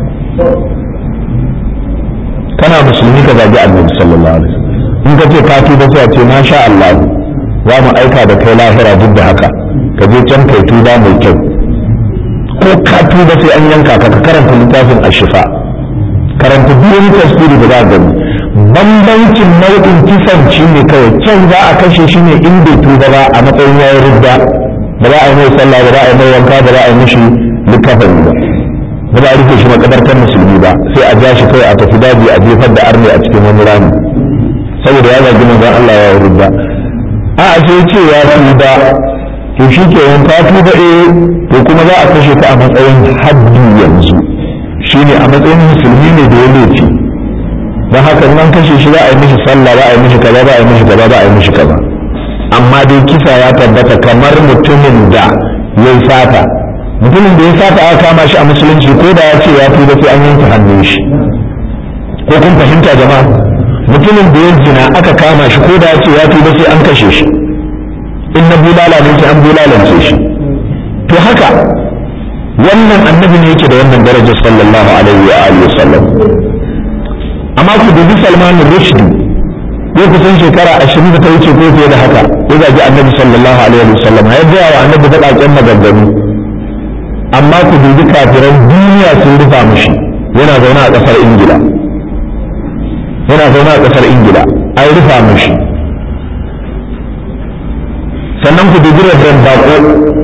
kana musulmi ka zagi annabi sallallahu alaihi in ka ce ka tuba sai a ce masha Allah za mu aika da kai lahira duk da haka ka je can kai tuba mai kyau ko ka tuba sai an yanka ka ka karanta littafin ashifa karanta duk wani tasiri da za a gani bambancin nau'in kisan shi ne kawai can za a kashe shi ne in bai tuba ba a matsayin yayin rudda ba za a yi mai sallah ba za a yi mai wanka ba za a yi mishi likafani ba ba za a rufe shi makabartar musulmi ba sai a ja shi kawai a tafi daji a jefar da arne a cikin wani rami saboda ya zagi manzon Allah ya rudda a a sai ce ya tuba to shi ke yanka tuba eh to kuma za a kashe ka a matsayin haddi yanzu shine a matsayin musulmi ne da ya laifi don haka nan kashe shi za a yi mishi sallah za a yi mishi kaza za a yi mishi kaza za a yi mishi kaza amma dai kisa ya tabbata kamar mutumin da ya yi sata mutumin da ya sata aka kama shi a musulunci ko da ya ce ya tuba sai an yanke hannun shi ko kun fahimta jama'a mutumin da ya zina aka kama shi ko da ya ce ya tuba sai an kashe shi in na bulala ne sai an bulalance shi to haka wannan annabi ne yake da wannan darajar sallallahu alaihi wa alihi wa sallam amma ku dubi salman rushdi ko kusan shekara ashirin da ta wuce ko fiye da haka ya zagi annabi sallallahu alaihi wa sallam ya gaya wa annabi baƙaƙen maganganu amma ku dubi kafiran duniya sun rufa mushi yana zaune a ƙasar ingila yana zaune a ƙasar ingila an rufa mashi sannan ku dubi rabin bako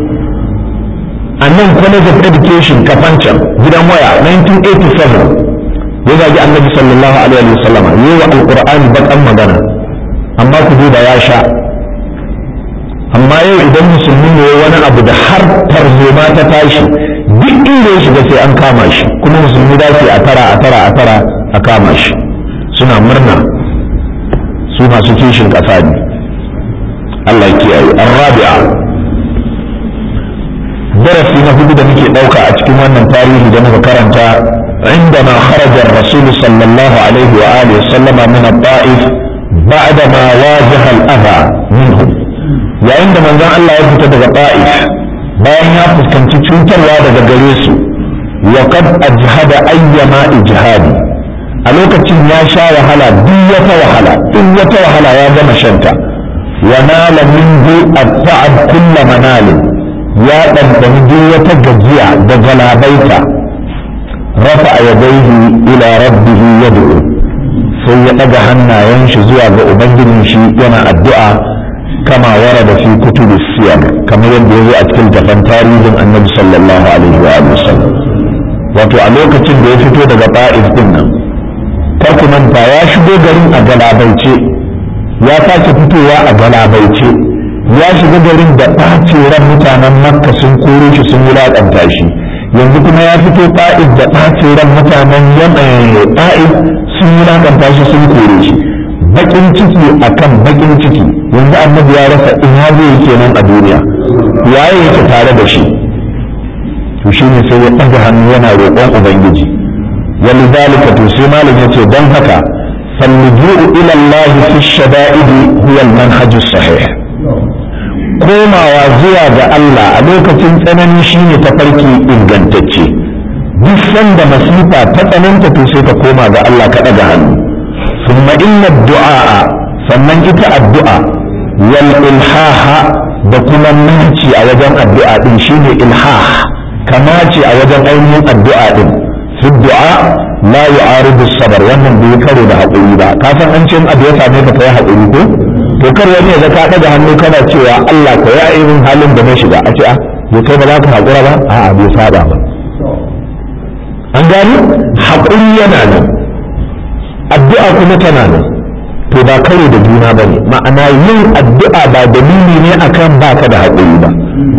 a nan college of education kafancan gidan waya 1987 ya zagi annabi sallallahu alaihi wa sallam yi wa alqur'ani bakan magana amma ku duba ya sha amma yau idan musulmi ne wani abu da har tarzoma ta tashi duk inda ya shiga sai an kama shi kuma musulmi da su a tara a tara a tara a kama shi suna murna su masu kishin ƙasa ne Allah kiyaye arrabi'a darasi na hudu da muke ɗauka a cikin wannan tarihi da muka karanta عندما خرج الرسول صلى الله عليه وآله وسلم من الطائف بعدما واجه الأذى منهم يا عندما قال الله يفتح daga طائف bayan ya fuskanci cutarwa daga gare su wa qad ajhada ayyama ijhadi a lokacin ya sha wahala duk wata wahala duk wata wahala ya gama shanta wa nala minhu at-ta'ab kull manal ya ɗanɗani duk wata gajiya da galabaita rafa yadayhi ila rabbih yad'u sai ya ɗaga hannayen shi zuwa ga ubangijin shi yana addu'a kama warada fi kutubi siyar kamar yadda ya zo a cikin tafan tarihin annabi sallallahu alaihi wa sallam wato a lokacin da ya fito daga ta'if din nan kar ku manta ya shigo garin a galabaice ya sake fitowa a galabaice ya shiga garin da ɓace ran mutanen makka sun koro shi sun wulaƙanta shi yanzu kuma ya fito ta'if da ɓace ran mutanen ta'if sun wulaƙanta shi sun kore shi bakin ciki akan bakin ciki yanzu annabi ya rasa ina zai kenan a duniya waye yake tare da shi to shine sai ya ɗaga hannu yana roƙon ubangiji wani zalika to sai malam yace don haka فاللجوء إلى الله في الشدائد هو المنهج الصحيح komawa zuwa ga Allah a lokacin tsanani shine tafarki ingantacce duk sanda masifa ta tsananta to sai ka koma ga Allah ka ɗaga hannu thumma inna du'a sannan ita addu'a wal ilhaha da kuma naci a wajen addu'a din shine ilhah kama ce a wajen ainihin addu'a din fi du'a la yu'aridu sabar wannan bai karo da haƙuri ba ka san an ce in abu ya same ka kai haƙuri ko to kar wani ya ka daga hannu kana cewa Allah ka ya irin halin da na shiga a ce a bai kai ba za ka haƙura ba a'a bai saba ba an gani haƙuri yana nan addu'a kuma tana nan to ba karo da juna ba ne ma'ana yin addu'a ba dalili ne akan baka da haƙuri ba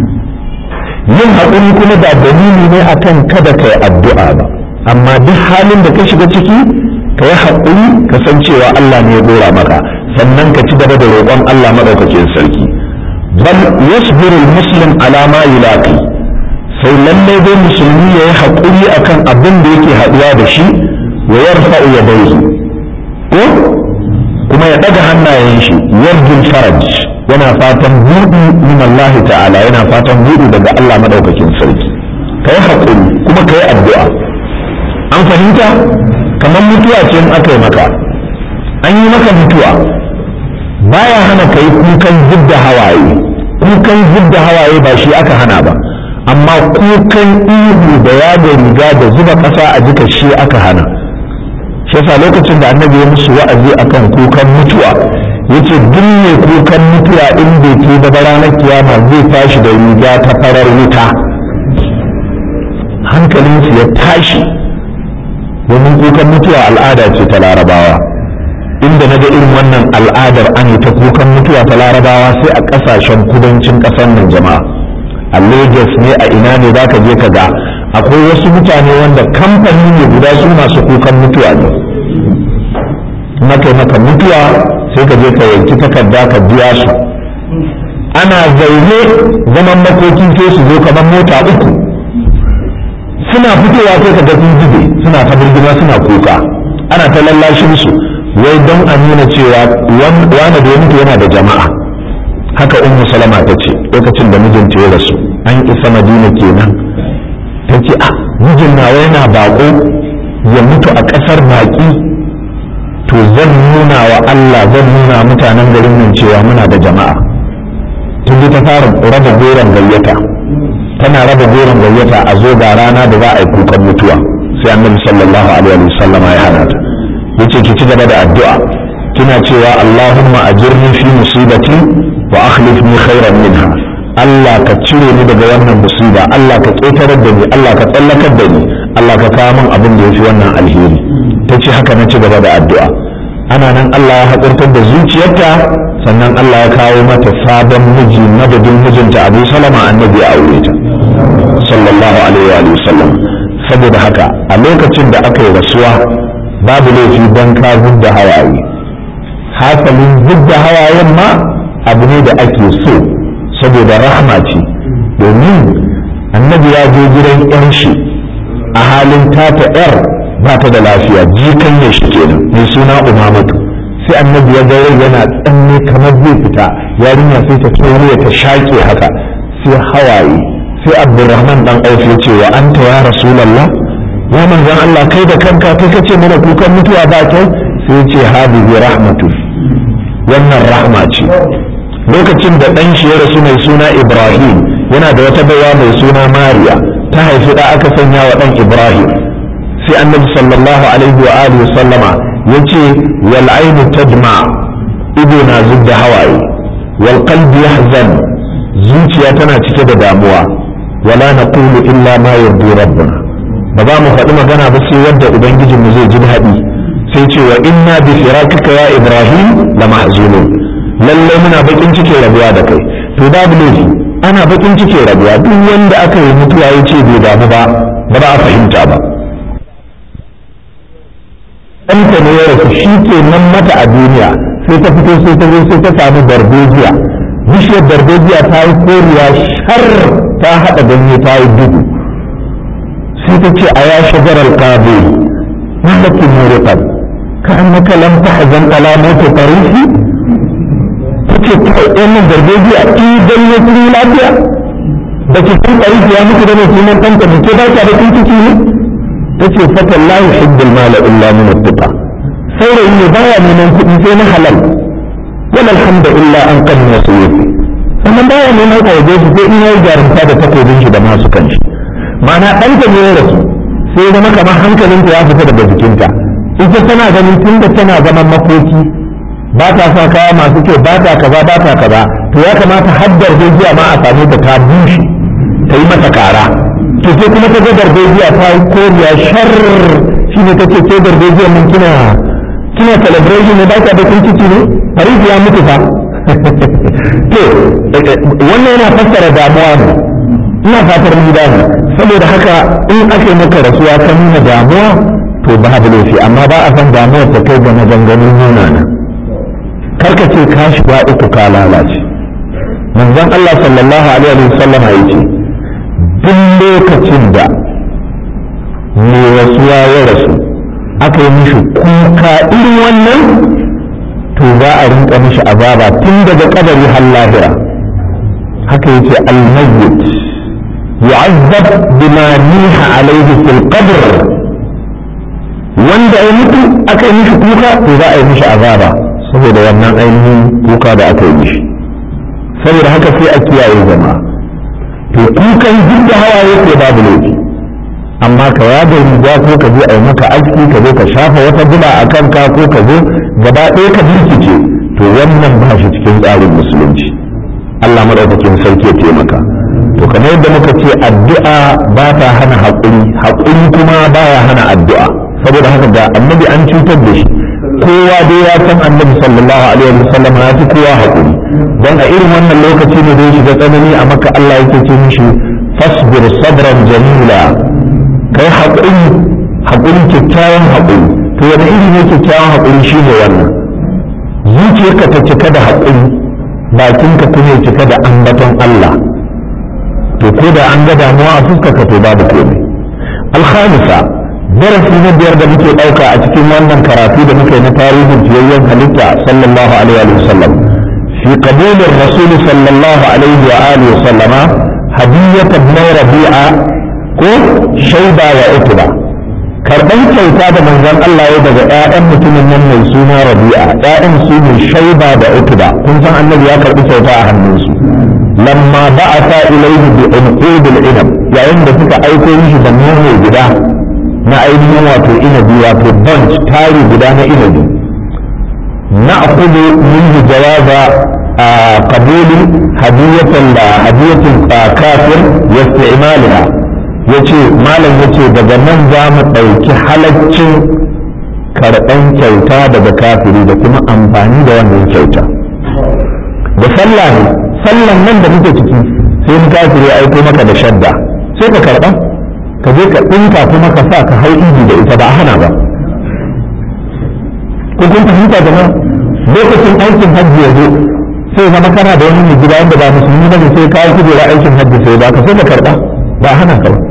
yin haƙuri kuma ba dalili ne akan kada ka yi addu'a ba amma duk halin da ka shiga ciki ka yi haƙuri ka san cewa Allah ne ya gora maka sannan ka ci gaba da roƙon Allah maɗaukakin sarki bal yasbiru muslim ala ma yulaqi sai lalle dai musulmi ya yi haƙuri akan abin da yake haɗuwa da shi wa yarfa'u yadayhi ko kuma ya ɗaga hannayen shi yarjul faraj yana fatan buɗi min Allah ta'ala yana fatan buɗi daga Allah maɗaukakin sarki ka yi haƙuri kuma ka yi addu'a an fahimta kamar mutuwa ce in aka yi maka an yi maka mutuwa baya hana ka yi kukan zubda hawaye kukan zubda hawaye ba shi aka hana ba amma kukan ihu da yada riga da zuba ƙasa a jika shi aka hana shi yasa lokacin da annabi ya musu wa'azi akan kukan mutuwa yace duk mai kukan mutuwa in bai ke da ranar kiyama zai tashi da riga ta farar wuta hankalinsu ya tashi domin kukan mutuwa al'ada ce ta larabawa inda na ga irin wannan al'adar an yi ta kukan mutuwa ta larabawa sai a ƙasashen kudancin ƙasar nan jama'a a lagos ne a ina ne za ka je ka ga akwai wasu mutane wanda kamfani ne guda su masu kukan mutuwa ne maka maka mutuwa sai ka je ka yanki takarda ka biya su ana zaune zaman makoki sai su zo kamar mota uku suna fitowa sai ka ga sun zube suna ta birgima suna kuka ana ta lallashin su wai don a nuna cewa wani da ya mutu yana da jama'a haka ummu salama ta ce lokacin da mijinta ya rasu an isa madina kenan ta ce a mijin nawa yana bako ya mutu a ƙasar baƙi to zan nuna wa Allah zan nuna mutanen garin nan cewa muna da jama'a tun ta fara raba goron gayyata tana raba goron gayyata a zo ga rana da za a yi kukan mutuwa sai annabi sallallahu alaihi wa sallam ya hana ta yace ki ci gaba da addu'a kina cewa Allahumma ajirni fi musibati wa akhlifni khairan minha Allah ka cire ni daga wannan musiba Allah ka ƙetarar da ni Allah ka tsallakar da ni Allah ka kawo min abin da yafi wannan alheri tace haka na ci gaba da addu'a ana nan Allah ya haƙurtar da zuciyarta sannan Allah ya kawo mata sabon miji madadin mijinta Abu Salama annabi ya aure ta sallallahu alaihi wa sallam saboda haka a lokacin da aka yi rasuwa babu laifi don ka da hawaye hasalin da hawayen ma abu ne da ake so saboda rahama ce domin annabi ya je gidan yan shi a halin tata yar ba ta da lafiya jikan ya shi kenan mai suna umamatu sai annabi ya gare yana tsanne kamar zai fita yarinya sai ta kewaye ta shaƙe haka sai hawaye sai abdurrahman dan auf ya ce wa anta ya rasulallah ya manzon Allah kai da kanka kai kace mana kukan mutuwa ba kyau sai ya ce hadihi rahmatu wannan rahma ce lokacin da dan shi ya rasu mai suna ibrahim yana da wata baiwa mai suna mariya ta haifi da aka sanya wa dan ibrahim sai annabi sallallahu alaihi wa alihi sallama yace wal ainu tadma ido na zubda hawaye wal qalbi yahzan zuciya tana cike da damuwa wala naqulu illa ma yardu rabbuna ba za mu faɗi magana ba sai yadda ubangijin mu zai ji daɗi sai ce wa inna bi firakika ya ibrahim la mahzunun lalle muna bakin cike rabuwa da kai to babu laifi ana bakin cike rabuwa duk wanda aka yi mutuwa ya ce bai damu ba ba za a fahimta ba ɗanta ne ya rasu shi ke nan mata a duniya sai ta fito sai ta zo sai ta samu darbejiya bishiyar darbejiya ta yi koriya shar ta haɗa ganye ta yi duhu sai ta ce a ya shajarar kabe mallaki muriqat ka annaka lam tahzan ala mawt tarihi tace kai wannan darbejiya in ganye sun lafiya da ke san tarihi ya mutu da ne sunan ɗanta da ke ba ta da ciki ne tace fatan la yuhibbul mala illa min at-tuqa saurayi ne baya neman kuɗi sai na halal wala alhamdu illa an qad nasiyati sannan baya neman ka yaje shi sai in yayi jarumta da takobin shi da masu kanshi ma'ana ɗanta ne ya rasu sai ya zama kamar hankalinta ya fita daga jikinta ita tana ganin tunda tana zaman makoki ba ta sa kaya masu kyau ba ta kaza ba ta kaza to ya kamata haddar jiya ma a same ta ta bushe ta yi mata kara to sai kuma ta ga darbejiya ta yi koriya shar shi ne ta ce ke darbejiya mun kina kina celebration ne ba ta da kun ciki ne fariji ya mutu fa to wannan yana fassara damuwa ne ina fatar mun gane saboda haka in aka yi maka rasuwa ta nuna damuwa to ba da laifi amma ba a san damuwa ta kai ga maganganun nuna na karka ce ka shiga uku ka lalace manzon Allah sallallahu alaihi wa sallam ya ce duk lokacin da mai rasuwa ya rasu aka yi mishi kuka irin wannan to za a rinka mishi azaba tun daga kadari har lahira haka yace al-mayyit yu'azzab bima niha alayhi fil qabr wanda ya mutu aka yi mishi kuka to za a yi mishi azaba saboda wannan ainihin kuka da aka yi mishi saboda haka sai a kiyaye jama'a to kukan duk da hawaye ko babu laifi amma ka yaga riga ko ka je a yi maka aski ka zo ka shafa wata bula a kanka ko ka zo gaba ɗaya ka birkice to wannan ba shi cikin tsarin musulunci Allah maɗaukakin sarki ya taimaka to kamar yadda muka ce addu'a ba ta hana haƙuri haƙuri kuma baya hana addu'a saboda haka ga annabi an cutar da shi kowa dai ya san annabi sallallahu alaihi wa sallam ya fi kowa haƙuri don a irin wannan lokaci ne da ya shiga tsanani a maka Allah yake ce mishi fasbir sabran jamila kai haƙuri haƙuri kyakkyawan haƙuri to wani iri ne kyakkyawan haƙuri shi ne wannan zuciyarka ta cika da haƙuri bakinka kuma ya cika da ambaton Allah to ko da an ga damuwa a fuskarka to babu komai alhamisa darasi na biyar da muke ɗauka a cikin wannan karatu da muke na tarihin fiyayyen halitta sallallahu alaihi wa sallam fi qabulin rasul sallallahu alaihi wa alihi wa sallama hadiyat ibn rabi'a ko shaida wa utba karban kyauta da manzon Allah ya daga ƴaƴan mutumin nan mai suna rabi'a ƴaƴan su ne shaida da utba kun san annabi ya karbi kyauta a hannunsu lamma ba'atha ilayhi bi unqud al-inab yayin da suka aiko mishi da nono guda na ainihin wato inabi wato bunch tari guda na inabi na akudu minhu jawaza a kabuli hadiyatul hadiyatul kafir wa isti'maliha yace malam yace daga nan za mu ɗauki halaccin karɓan kyauta daga kafiri da kuma amfani da wannan kyauta da sallah ne sallan nan da muke ciki sai in kafiri ya aiko maka da shadda sai ka karɓa ka je ka ɗinka kuma ka sa ka hau iji da ita ba a hana ba ko kun fahimta jama'a lokacin aikin hajji ya zo sai zama kana da wani mai gida wanda ba musulmi ba sai kawo kujera aikin hajji sai ba ka sai ka karɓa ba a hana ka ba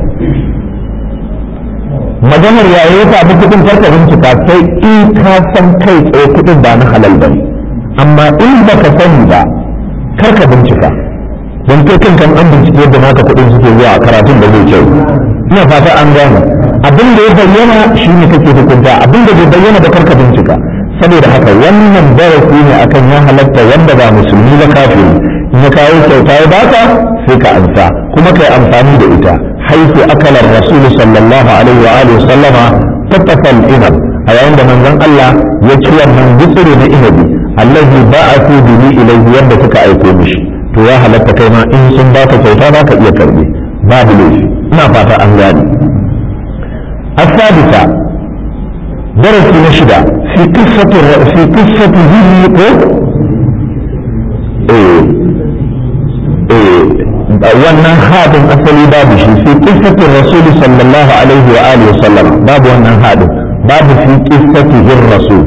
maganar yayi ya samu kuɗin karka bincika sai in ka san kai tsaye kuɗin ba na halal ba ne amma in ba ka sani ba karka bincika don kai kan kan an bincike yadda naka kuɗin suke zuwa a karatun da zai kyau ina fata an gane abin da ya bayyana shi ne kake hukunta abin da bai bayyana ba karka bincika saboda haka wannan darasi ne akan ya halatta wanda ba musulmi ba kafiri in ya kawo kyauta ya baka sai ka ansa kuma kai amfani da ita haifu akalar rasul sallallahu alaihi wa alihi sallama tattafal inab a yayin da manzon Allah ya ci wannan gutsure na inabi allazi ba'athu bihi ilayhi yadda suka aiko mishi to ya halatta kai ma in sun baka kyauta za ka iya karbe babu laifi ina fata an gane الثالثة درس نشدة في قصة في قصة ذي إيه إيه wannan hadin asali babu shi fi qissati rasul sallallahu alaihi wa alihi wasallam babu wannan hadin babu fi qissatihi rasul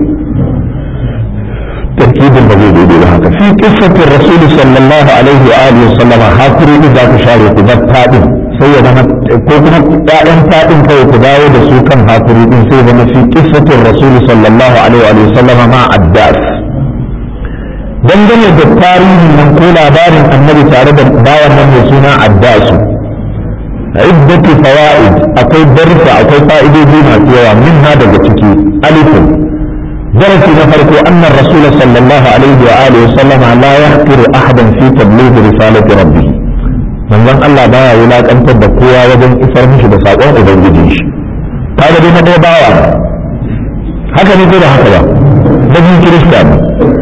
tarkibin ba zai daidai ba haka fi qissati rasul sallallahu alaihi wa alihi wasallam hakuri da za ku share ku bar fadin sai ya zama ko kuma ƴaƴan fadin kawai ku dawo da su kan hakuri din sai zama fi qissati rasul sallallahu alaihi wa sallam ma addas dangane da tarihin nan ko labarin annabi tare da bawan nan mai suna addasu iddatu fawaid akwai darsa akwai fa'idodi masu yawa min ha daga ciki alifun darasi na farko anna rasul sallallahu alaihi wa alihi sallama la yahqiru ahadan fi tabligh risalati rabbih manzon Allah baya wulakantar da kowa wajen isar mishi da sakon ubangijin shi kaga dai na dai bawa haka ne ko da haka ba da kirista ne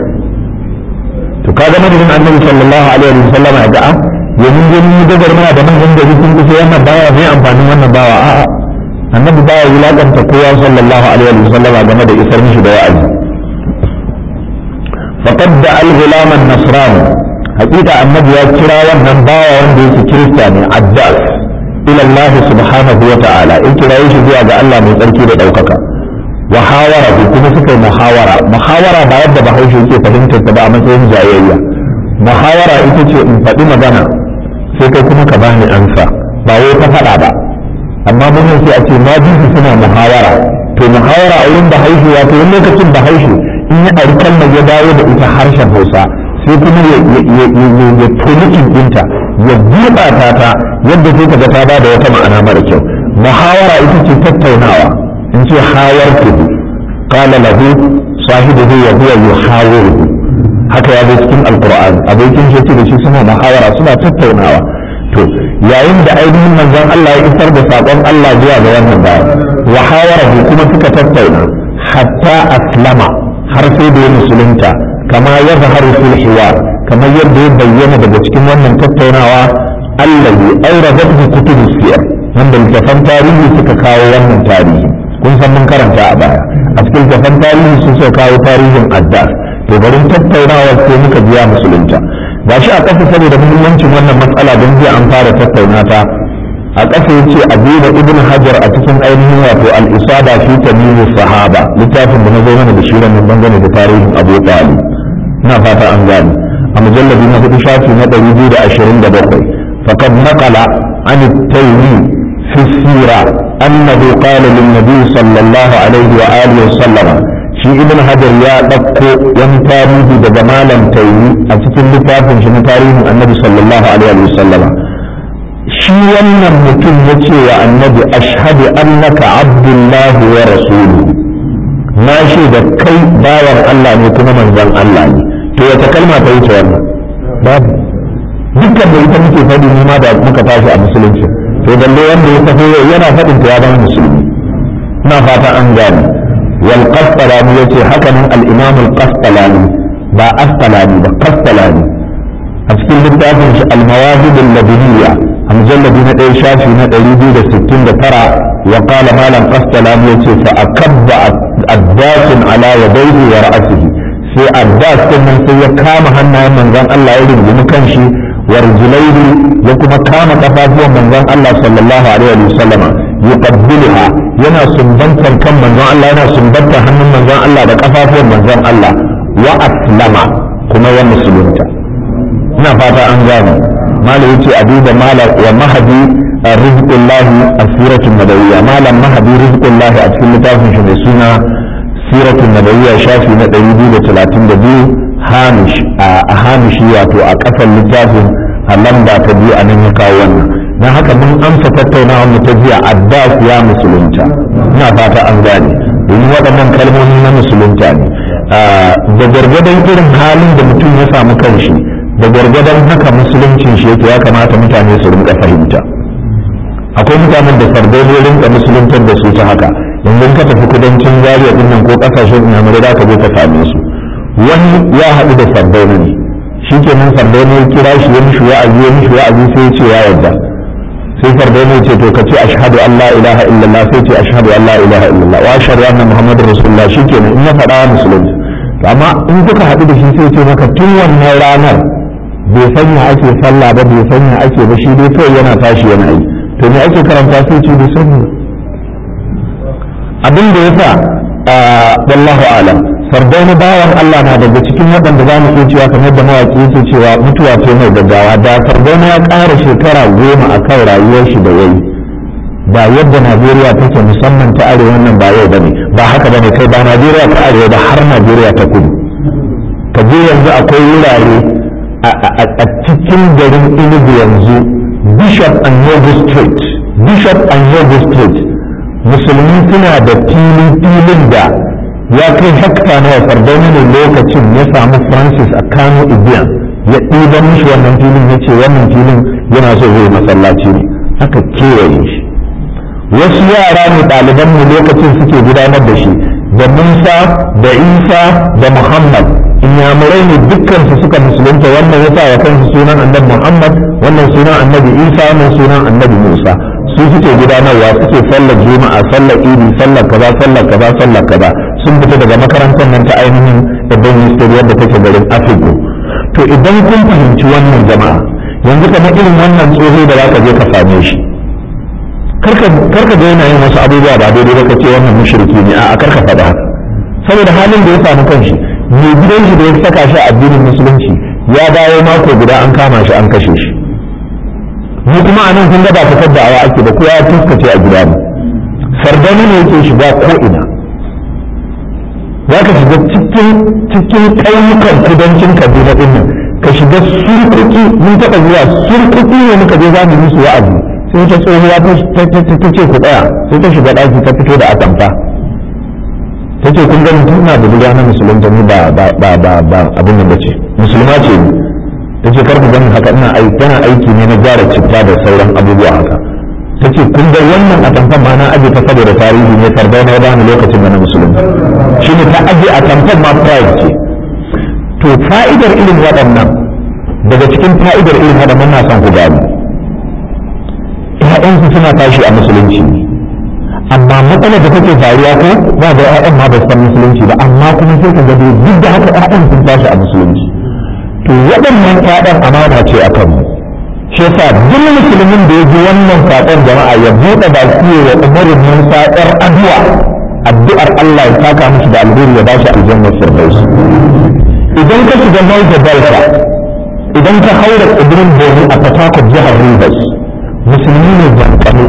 to kaga madadin annabi sallallahu alaihi wa sallam ga a yanzu dai mun gagar mana da manzon gari sun kusa wannan bawa mai amfanin wannan bawa a'a annabi baya wulakanta kowa sallallahu alaihi wa sallam game da isar mishi da wa'azi faqad da al-ghulam an-nasrani hakika annabi ya kira wannan bawa wanda yake kirista ne addas ila Allah subhanahu wa ta'ala in kira shi zuwa ga Allah mai tsarki da daukaka وحاوره kuma suka yi muhawara muhawara ba yadda bahaushe yake fahimtar ta ba a matsayin jayayya muhawara ita ce in faɗi magana sai kai kuma ka bani ansa ba wai ta faɗa ba amma mun sai a ce ma bisu suna muhawara to muhawara a wurin bahaushe wato wani lokacin bahaushe in ya ɗari kalmar ya dawo da ita harshen hausa sai kuma ya tonikin ɗinta ya gurɓata ta yadda sai ka ga ta ba da wata ma'ana mara kyau muhawara ita ce tattaunawa in ce hawartuhu qala lahu sahibuhu wa huwa yuhawiruhu haka ya zo cikin alqur'ani abokin shi ce da shi suna muhawara suna tattaunawa to yayin da ainihin manzon Allah ya isar da sakon Allah zuwa ga wannan bayan wa hawarahu kuma suka tattauna hatta aslama har sai da ya musulunta kama ya zaharu fil hiwar kamar yadda ya bayyana daga cikin wannan tattaunawa allazi auradathu kutubus siyar wanda littafan tarihi suka kawo wannan tarihi kun san mun karanta a baya a cikin littafan tarihi sun suka kawo tarihin addas to garin tattaunawar sai muka biya musulunta ga shi a ƙasa saboda muhimmancin wannan matsala don jiya an fara tattauna ta a ƙasa ya ce abuda ibn hajar a cikin ainihin wato al-isaba fi tamimu sahaba littafin da na zo mana da shi ranar dangane da tarihin abu talib na fata an gane a mujallabi na hudu shafi na ɗari biyu da ashirin da bakwai faqad naqala an at-taymi fi sira annahu qala lin nabi sallallahu alaihi wa alihi wa sallama shi ibn hajar ya ɗauko wani tarihi daga malam taimi a cikin littafin shi na tarihin annabi sallallahu alaihi wa sallama shi wannan mutum ya ce wa annabi ashhadu annaka abdullahi wa rasuluhu na shi da kai bawan Allah ne kuma manzon Allah ne to wata kalma ta wuce wannan babu dukkan da ita muke faɗi ne ma da muka tashi a musulunci to balle wanda ya tafi yana faɗin ta ya zama musulmi ina fata an gane wal qastalani yace haka nan al imam al qastalani ba astalani ba qastalani a cikin littafin shi al mawahib al ladiniya a mujalladi na ɗaya shafi na ɗari biyu da sittin da tara wa qala malam qastalani yace fa akabba addasin ala yadayhi wa ra'sihi sai addas din nan sai ya kama hannayen manzon Allah ya rungumi kanshi wa rijlaihi ya kuma kama kafafuwan manzon Allah sallallahu alaihi wa sallama yuqabbiluha yana sumbantar kan manzon Allah yana sumbantar hannun manzon Allah da kafafuwan manzon Allah wa aslama kuma ya musulunta ina fata an gane malam yace a duba malam wa mahadi rizqullahi asiratun nabawiyya malam mahadi rizqullahi a cikin littafin shi mai suna siratun nabawiyya shafi na 232 hamish a hamishi wato a kasar littafin a lamba ta biyu a nan ya kawo wannan don haka mun amsa tattaunawa mu ta jiya abbas ya musulunta ina fata an gane domin waɗannan kalmomi na musulunta ne da gargadon irin halin da mutum ya samu kanshi da gargadon haka musuluncin shi yake ya kamata mutane su rinka fahimta akwai mutanen da sardauni rinka musuluntar da su ta haka yanzu ka tafi kudancin zariya din nan ko kasashen inyamurai da ka je ka same su wani ya haɗu da sardauni ne shi kenan sardauni ya kira shi ya mishi wa'azi ya mishi wa'azi sai ya ce ya yarda sai sardauni ya ce to ka ce ashhadu an la ilaha illallah sai ce ashhadu an la ilaha illallah wa ashhadu anna muhammadar rasulullah shi kenan in ya faɗa musulunci amma in kuka haɗu da shi sai ce maka tun wannan ranar bai sanya ake sallah ba bai sanya ake ba shi dai kawai yana tashi yana yi to me ake karanta sai ce bai sani abin da yasa wallahu alam sardauni bawan Allah na daga cikin waɗanda za mu iya cewa kamar da mawaƙi yake cewa mutuwa ce mai gaggawa da sardauni ya ƙara shekara goma a kan rayuwar shi da yayi ba yadda Najeriya take musamman ta arewa nan ba yau bane ba haka bane kai ba Najeriya ta arewa ba har Najeriya ta kudu ka je yanzu akwai wurare a cikin garin Enugu yanzu Bishop and Yogo Street Bishop and Yogo Street musulmi suna da filin filin da ya kai hekta na sardauna ne lokacin ya samu Francis a Kano Ibiyan ya ɗiban mishi wannan filin ya ce wannan filin yana so zai masallaci ne aka kewaye shi wasu yara ne ɗaliban mu lokacin suke gudanar da shi da Musa da Isa da Muhammad inyamurai ne dukkan su suka musulunta wannan yasa wa kansu sunan annabi Muhammad wannan sunan annabi Isa wannan sunan annabi Musa su suke gudanarwa suke sallar juma'a sallar idi sallar kaza sallar kaza sallar kaza sun fita daga makarantar nan ta ainihin babban ministry wadda take garin Afirka to idan kun fahimci wannan jama'a yanzu kamar irin wannan tsoho da zaka je ka same shi karka ga yana yin wasu abubuwa ba daidai ba ka ce wannan mushriki ne a karka faɗa saboda halin da ya samu kanshi mai gidan shi da ya saka shi a addinin musulunci ya dawo mako guda an kama shi an kashe shi mu kuma a nan kun ga ba fitar da awa ake ba kowa ya fuskace a gida ne sardani ne yake shiga ko ina za ka shiga cikin cikin ƙauyukan kudancin kaduna ɗin nan ka shiga surkuki mun taɓa zuwa surkuki ne muka je za mu musu wa'azi sai ta tsohuwa ta ce ku tsaya sai ta shiga ɗaki ta fito da atamfa ta ce kun gani tana da buga na musulunta ni ba ba ba ba abin da bace musulma ce ni ta ce karku ganin haka ina aiki tana aiki ne na gyara citta da sauran abubuwa haka ta ce kun ga wannan atamfan ma na aje ta saboda tarihi ne farda na bani lokacin da na musulunta shi ne ta aje atamfan ma pride ce to fa'idar irin waɗannan daga cikin fa'idar irin waɗannan na son ku gani ‘ya'yansu suna tashi a musulunci amma matsalar da take faruwa ko ba da ‘ya'yan ma ba san musulunci ba amma kuma sai ka gado duk da haka ‘ya'yan sun tashi a musulunci to waɗannan ‘ya'yan amana ce a kanmu shi yasa duk musulmin da ya ji wannan saƙon jama'a ya buɗe baki wa umarin musa ‘yar addu'a addu'ar Allah ya saka mishi da alheri ya bashi aljannar firdaus idan ka shiga Niger Delta idan ka haura tsibirin Borno a Port Harcourt jihar Rivers musulmi ne jankane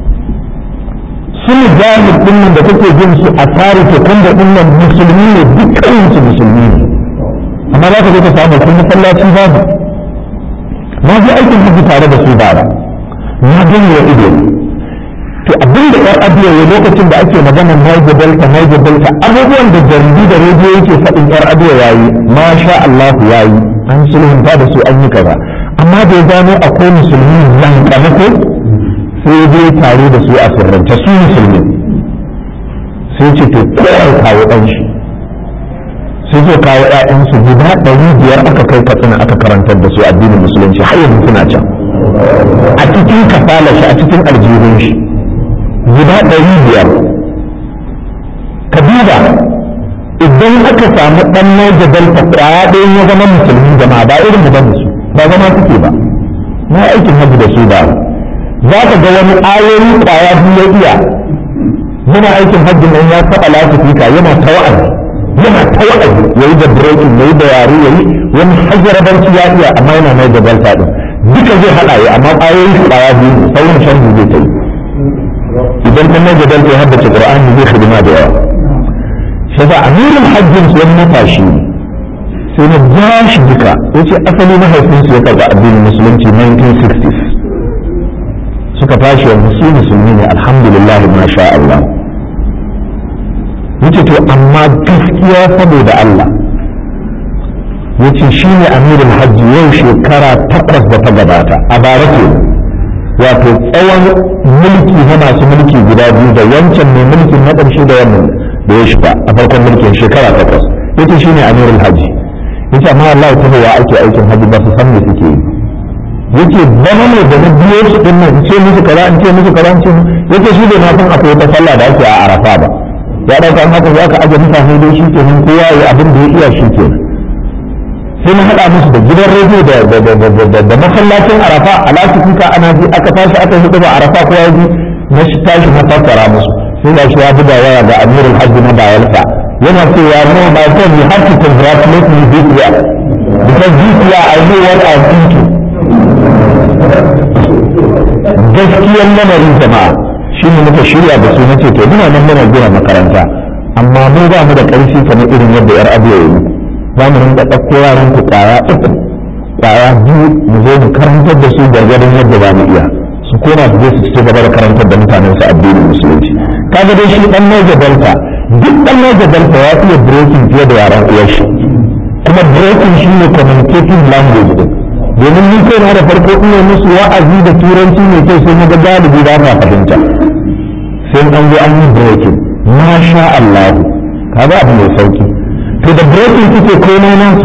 sun jahil dinnan da kake jin su a tsari ta kunda dinnan musulmi ne dukkan su musulmi ne amma za ka je ka samu kun masallaci babu na ji aikin hajji tare da su bara na gani wa ido to abin da yar abiya ya lokacin da ake magana Niger Delta Niger Delta abubuwan da jaridu da rediyo yake faɗin yar abiya yayi masha Allah yayi an sulhunta da su an yi kaza amma da ya gano akwai musulmi yankane ko sai ya je tare da su a sirrance su musulmi sai ce to kowa kawo ɗan shi sai zo kawo ‘ya'yansu guda ɗari biyar aka kai katsina aka karantar da su addinin musulunci har yanzu suna can a cikin kafala shi a cikin aljihun shi guda ɗari biyar ka duba idan aka samu ɗan naija delta kwaya ɗaya ya zama musulmi jama'a ba irin da su ba zama suke ba na aikin hajji da su ba za ka ga wani ayoyi kwaya biyu ya iya yana aikin hajji nan ya taɓa lafifika yana ta wa'azi yana ta wa'azi ya yi da breaking ya yi da yare ya yi wani hajjarabanci ya iya amma yana mai da delta ɗin duka zai haɗa ya amma ayoyi kwaya biyu sauran shan zai ta yi idan kan mai da delta ya haddace ƙur'ani zai hidima da yawa shi ba amirin hajjin su wani matashi sai na ja shi duka ya ce asali mahaifinsu ya karɓi addinin musulunci 1960s suka tashi wa musu musulmi ne alhamdulillah ma sha Allah yace to amma gaskiya saboda Allah yace shi ne amirin hajji yau shekara takwas da ta gabata a bara ke wato tsawon mulki na masu mulki guda biyu da wancan mai mulkin na ƙarshe da wannan da ya shiga a farkon mulkin shekara takwas yace shi ne amirul hajji yace amma Allah ta ya ake aikin hajji ba su san me suke yi yace zama ne da na biyo su din nan ce musu kaza in ce musu kaza in ce yace shi bai ma san akwai wata sallah da ake a Arafa ba ya dauka an haka za ka aje mutane dai shi ke nan kowa ya abin da ya iya shi ke sai na haɗa musu da gidan rediyo da da masallacin Arafa a lafikuka ana ji aka tashi aka yi hudu ba Arafa kowa ya ji na shi tashi na fassara musu sai ga shi ya buga waya ga Amirul Hajji na Bayelsa yana cewa no my friend you have to congratulate me this year because this year I know what I'm thinking gaskiyar lamarin jama'a shi ne muka shirya da su nace to muna nan muna gina makaranta amma mu ba mu da ƙarfi kamar irin yadda yar abu yayi za mu rinka ɗauko yaran ku ƙwaya uku ƙwaya biyu mu zo mu karantar da su gargadin yadda za mu iya su koma su je su ci gaba da karantar da mutanen su addinin musulunci kaga dai shi dan Niger Delta duk dan Niger Delta ya iya breaking fiye da yaran uwar shi kuma breaking shi ne communicating language din domin ni kai na da farko ina musu wa'azi da turanci mai kyau sai na ga galibi ba ma fahimta sai an zo an yi breaking masha Allah kaga abu mai sauki to da breaking kuke komai nasu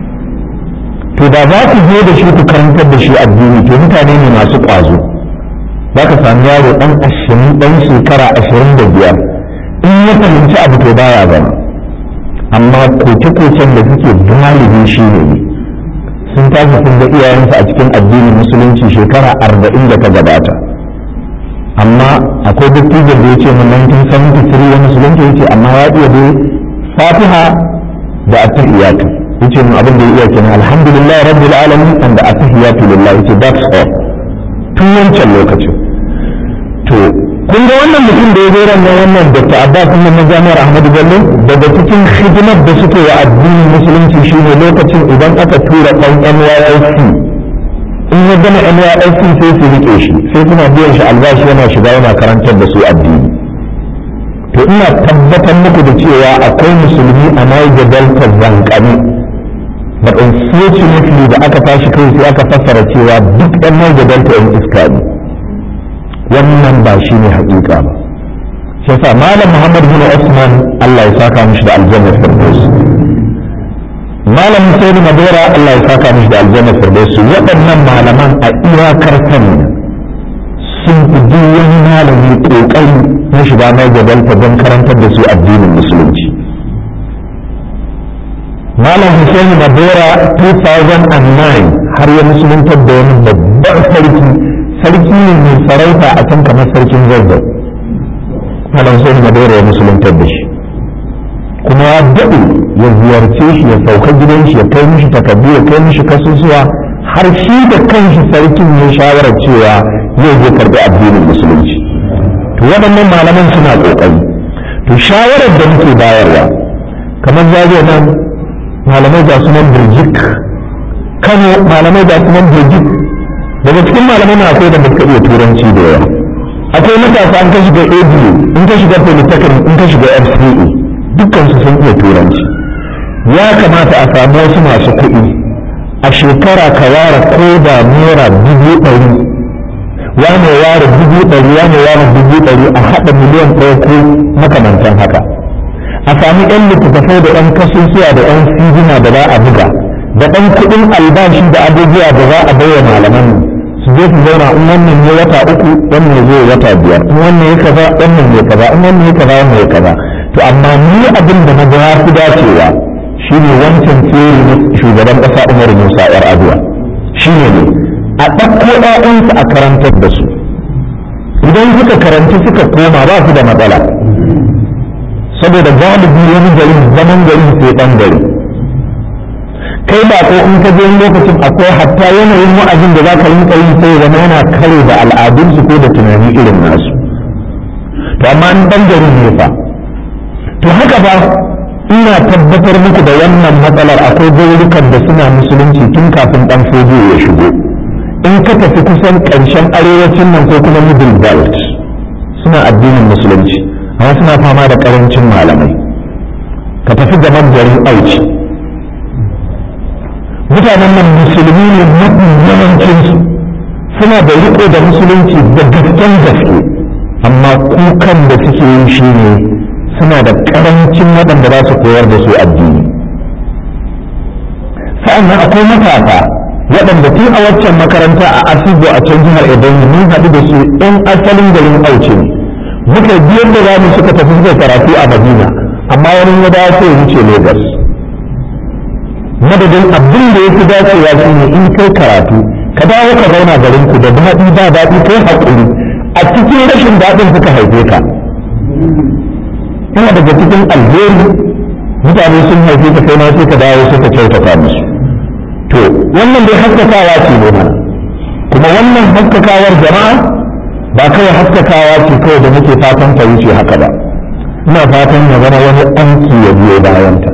to da za ku je da shi ku karantar da shi addini to mutane ne masu ƙwazo za ka sami yaro ɗan ashirin ɗan shekara ashirin da biyar in ya fahimci abu to baya zama amma koke-koken da suke galibi shi ne sun tashi sun ga iyayensu a cikin addinin musulunci shekara arba'in da ta gabata amma akwai dattijo da ya ce mun 1973 ya musulunci ya ce amma ya iya dai fatiha da attahiyatu ya ce mun abin da ya iya kenan alhamdulillah rabbil alamin and da attahiyatu lillah ya ce that's all tun wancan lokacin to kun ga wannan mutum da ya zo ran wannan dr abbas din na jami'ar ahmadu bello daga cikin hidimar da suke wa addinin musulunci shine lokacin idan aka tura ɗan nysc in ya gama nysc sai su rike shi sai suna biyan shi albashi yana shiga yana karantar da su addini to ina tabbatar muku da cewa akwai musulmi a niger delta zankani but unfortunately da aka tashi kai sai aka fassara cewa duk ɗan niger delta yan iska ne wannan ba shi ne haƙiƙa ba shi yasa malam muhammad bin usman allah ya saka mishi da aljanna firdaus malam husain madora allah ya saka mishi da aljanna firdaus waɗannan malaman a iyakar sani sun fi duk wani malami ƙoƙari na shiga mai gabalta don karantar da su addinin musulunci malam husain madora 2009 har ya musuluntar da wani babban sarki sarki ne mai sarauta a can kamar sarkin zazzau malam sai madora ya musuluntar da shi kuma ya daɗe ya ziyarce shi ya sauka gidan shi ya kai mishi takardu ya kai mishi kasusuwa har shi da kanshi sarkin ya shawarar cewa zai je karɓi addinin musulunci to waɗannan malaman suna ƙoƙari to shawarar da muke bayarwa kamar zage nan malamai ga sunan birjik kano malamai ga sunan birjik daga cikin malamai na akwai da suka iya turanci da yawa akwai matasa an ka shiga abu in ka shiga polytechnic in ka shiga fce dukkan su sun iya turanci ya kamata a samu wasu masu kuɗi a shekara ka ware ko da naira dubu ɗari ya ne ware dubu ɗari ya ne ware dubu ɗari a haɗa miliyan ɗaya ko makamantan haka a sami yan littattafai da yan kasusuwa da yan sijina da za a buga da ɗan kuɗin albashi da abubuwa da za a baiwa malaman su je su zauna in wannan ne wata uku wannan ne zai wata biyar in wannan ya kaza wannan ne kaza in wannan ya kaza wannan ya kaza to amma ni abin da na ga ya fi dacewa shine wancan tsere na shugaban ƙasa Umar Musa yar Aduwa shine ne a ɗauko ɗayansu a karantar da su idan suka karanci suka koma ba su da matsala saboda galibi wani gari zaman gari sai ɗan gari kai ba ko in ka je lokacin akwai hatta yanayin wa'azin da za ka rinka yi sai zama yana kare da al'adunsu ko da tunani irin nasu to amma in ɗan gari ne fa to haka ba ina tabbatar muku da wannan matsalar akwai gaurukan da suna musulunci tun kafin ɗan fojo ya shigo in ka tafi kusan ƙarshen arewacin nan ko kuma middle belt suna addinin musulunci amma suna fama da ƙarancin malamai ka tafi gaban garin auci mutanen nan musulmi ne mafi yawancinsu suna da riko da musulunci da gasken gaske amma kukan da suke yi shi ne suna da ƙarancin waɗanda za su koyar da su addini sa'annan akwai matasa waɗanda tun a waccan makaranta a asibo a can jihar Ebonyi mun haɗu da su ɗan asalin garin Auce ne muka biyar da zamu suka tafi suka karatu a Madina amma wani ya dace ya wuce Lagos madadin abin da ya fi dacewa shi ne in kai karatu ka dawo ka zauna garin ku da daɗi ba daɗi kai haƙuri a cikin rashin daɗin suka haife ka yana daga cikin alheri mutane sun haife ka kai ma sai ka dawo suka kyautata musu to wannan dai haskakawa ce ne mana kuma wannan haskakawar jama'a ba kawai haskakawa ce kawai da muke fatan ta wuce haka ba ina fatan ya zama wani aiki ya biyo bayanta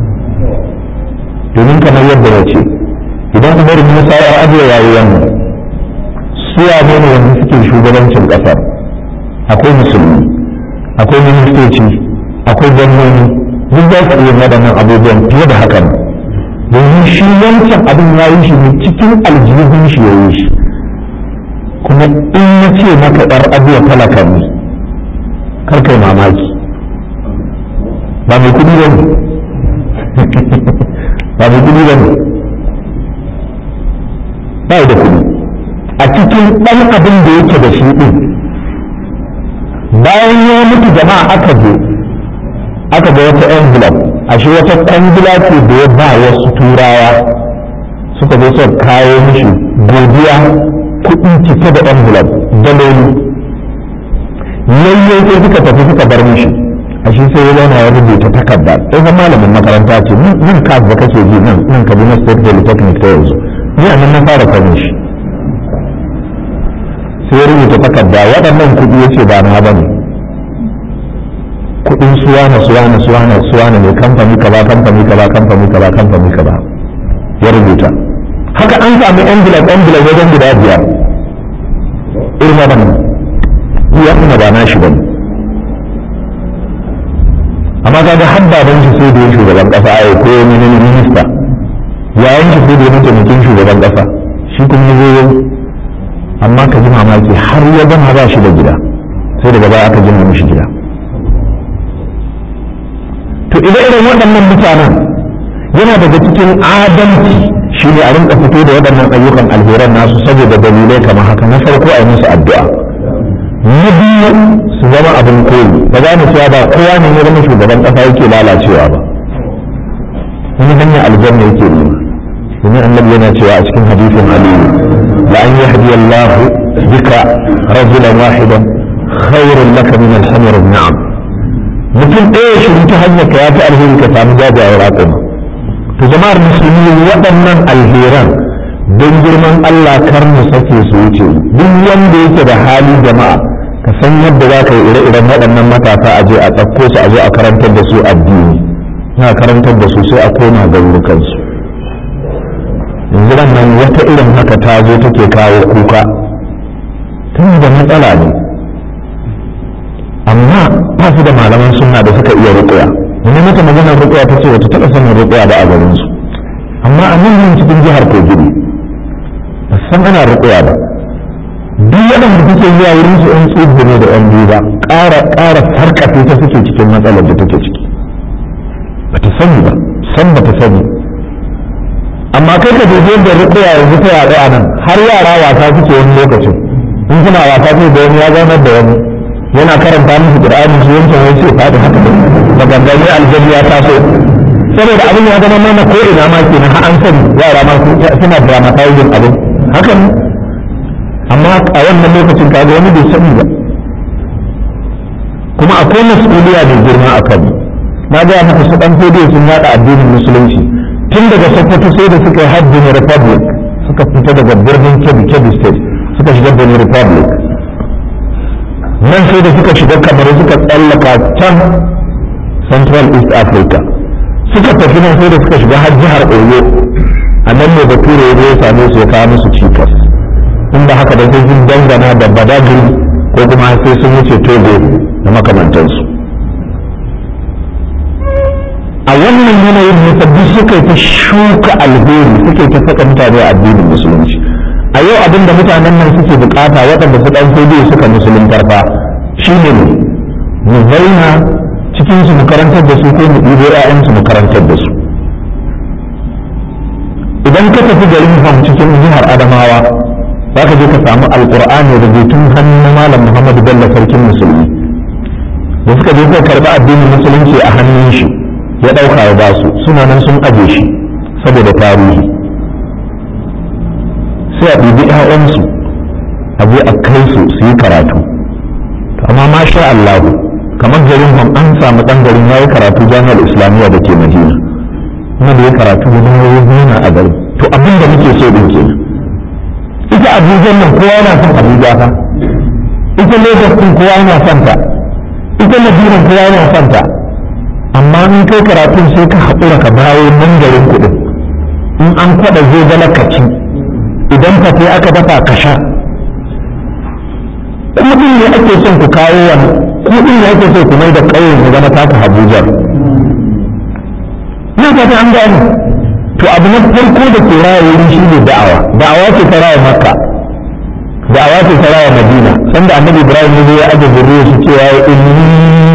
domin kamar yadda na ce idan umar musa ya ajiye yayi wannan suwa ne ne wanda suke shugabancin kasar akwai musulmi akwai ministoci akwai gwamnoni duk za su iya waɗannan abubuwan fiye da hakan domin shi wancan abin ya yi shi ne cikin aljihun shi ya yi shi kuma in na ce maka ɗar abuwa talaka ne kar kai mamaki ba mai kudi ba ne ba mai kudi ba ne ba da kudi a cikin ɗan abin da yake da shi ɗin bayan ya mutu jama'a aka je aka ga wata envelope ashe wata kwangila ce da ya ba wasu turawa suka zo suka kawo mishi godiya kuɗi cike da envelope daloli yayyai sai suka tafi suka bar mishi ashe sai ya zauna ya rubuta takarda tsohon malamin makaranta ce nan ka da kake ji nan nan kaduna state polytechnic ta yanzu ni a nan na fara kwanin shi sai ya rubuta takarda waɗannan kuɗi ya ce ba na ba ne kuɗin suwana suwana suwana suwana ne kamfani kaza kamfani kaza kamfani kaza kamfani kaza ya rubuta haka an samu envelope envelope wajen guda biyar irin waɗannan ya kuma ba na shi bane amma kaga har baban shi sai da ya shugaban kasa ya ko ne ne minista yayin shi sai da ya mataimakin shugaban kasa shi kuma ya zo amma ka ji mamaki har ya gama ba shi da gida sai daga baya aka gina mishi gida to idan irin waɗannan mutanen yana daga cikin adalci shi ne a rinka fito da waɗannan ayyukan alheran nasu saboda dalilai kamar haka na farko a yi musu addu'a na biyu su zama abin koyi ba za mu cewa ba kowa ne ya zama shugaban ƙasa yake lalacewa ba wani hanyar aljanna yake nema domin annabi yana cewa a cikin hadisin aliyu la an yahdi Allah bika rajulan wahidan khairun laka min al-hamr na'am mutum ɗaya shi ta hanyar ka ya fi alheri ka samu jajayen raƙuma to jama'ar musulmi waɗannan alheran don girman Allah kar mu sake su wuce duk wanda yake da hali jama'a ka san yadda za ka yi ire-iren waɗannan matasa a je a tsakko su a zo a karantar da su addini na karantar da su sai a koma garurukansu yanzu nan wata irin haka ta zo take kawo kuka tun da matsala ne amma ba su da malaman sunna da suka iya rukuya wani mata maganar rukuya ta ce wata taɓa sanin rukuya ba a garinsu amma a nan cikin jihar kogi ba san ana rukuya ba duk waɗanda kuke zuwa wurin su ɗan tsibu ne da ɗan biyu ba ƙara ƙara sarƙafe ta suke cikin matsalar da take ciki ba ta sani ba san ba ta sani amma kai ka dubi da rukuya yanzu ta yaɗu a nan har yara wasa suke wani lokacin in suna wasa sai da wani ya zaunar da wani yana karanta musu qur'ani su yanke wai sai faɗi haka da gangane aljanna ya taso saboda abin ya zama mana ko ina ma kenan har an sani yara ma suna dramatizing abin haka ne amma a wannan lokacin kaga wani bai sani ba kuma akwai mas'uliya da girma a kan na ga maka su dan fodiyo sun yada addinin musulunci tun daga sokoto sai da suka yi hajjin republic suka fita daga birnin kebbi kebbi state suka shiga benin republic nan sai da suka shiga kamar suka tsallaka can central east africa suka tafi nan sai da suka shiga har jihar oyo a nan ne da ture ya same su ya kawo musu cikas inda haka da sai sun dangana da badagiri ko kuma sai sun wuce togo da makamantansu a wannan yanayin ne sabbi suka ta shuka alheri suke ta saka mutane a addinin musulunci a yau abin da mutanen nan suke bukata waɗanda su ɗan sai suka musuluntar fa shine ne mu zauna cikin su mu karantar da su ko mu ɗibo ƴaƴansu mu karantar da su idan ka tafi garin fam cikin jihar adamawa za ka je ka samu alƙur'ani rubutun hannun malam muhammadu bello sarkin musulmi da suka je suka karɓi addinin musulunci a hannun shi ya ɗauka ya ba su suna nan sun aje shi saboda tarihi sai a ɗibi ‘ya'yansu a je a kai su su yi karatu amma masha Allahu kamar garin hon an samu ɗan garin ya yi karatu jami'ar islamiyya da ke madina kuma da ya karatu da ya nuna a garin to abin da muke so ɗin kenan ita abuja nan kowa yana son abuja fa ita lagos ɗin kowa yana son ta ita madina kowa yana son ta amma in kai karatun sai ka haƙura ka bayo nan garin kuɗin in an kwaɗa zai gala ka ci idan fate aka dafa ka sha kuɗin ne ake son ku kawo wani kuɗin ne ake so ku mai da ƙauyen ya zama taka Abuja na fata an gane to abu na farko da ke raya wurin shi ne da'awa da'awa ce ta raya makka da'awa ce ta raya madina sanda annabi ibrahim ne ya aje zurriya shi cewa ya inni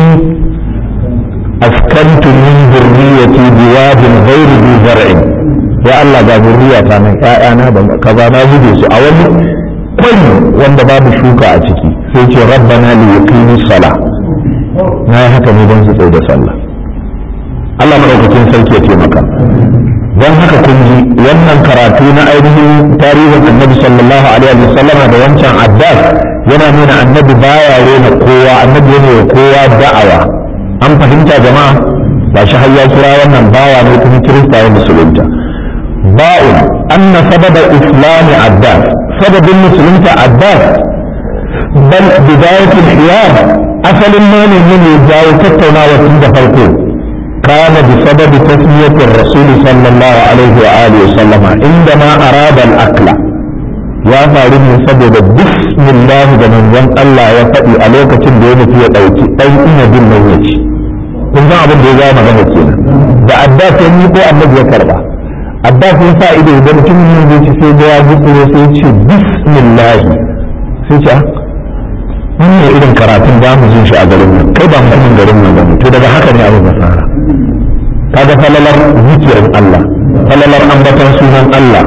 askantu min zurriyati biwadin ghairi bi zar'in ya Allah ga zurriya ta nan ƴaƴana da kaza na zube su a wani kwai wanda babu shuka a ciki sai ce rabbana li yuqimu sala na yi haka ne don su tsaye da sallah Allah madaukakin sarki ya taimaka don haka kun ji wannan karatu na ainihin tarihin annabi sallallahu alaihi wa sallama da wancan abbas yana nuna annabi baya rena kowa annabi yana wa kowa da'awa an fahimta jama'a ba shi har ya kira wannan bawa ne kuma kirista ya musulunta ba'un anna sababa islami abbas sababin musulunta abbas bal bidayatul hiyar asalin ma ne ne jawo tattaunawa tun da farko كان بسبب تسمية الرسول صلى الله عليه وآله وسلم عندما أراد الأكل يا فارم سبب بسم الله من ذن الله يفدي عليك تندين في ɗauki أي إن دين نويتي kun san abin da ya zama magana kenan da abbas ya ko annabi ya karba abbas ya sa ido da mutum ne zai ci sai da ya gutsuro sai ya ce bismillah sai ce wannan irin karatun da mu jin shi a garin nan kai ba mutumin garin nan bane to daga haka ne abin ya fara kaga falalar zikirin Allah falalar ambatan sunan Allah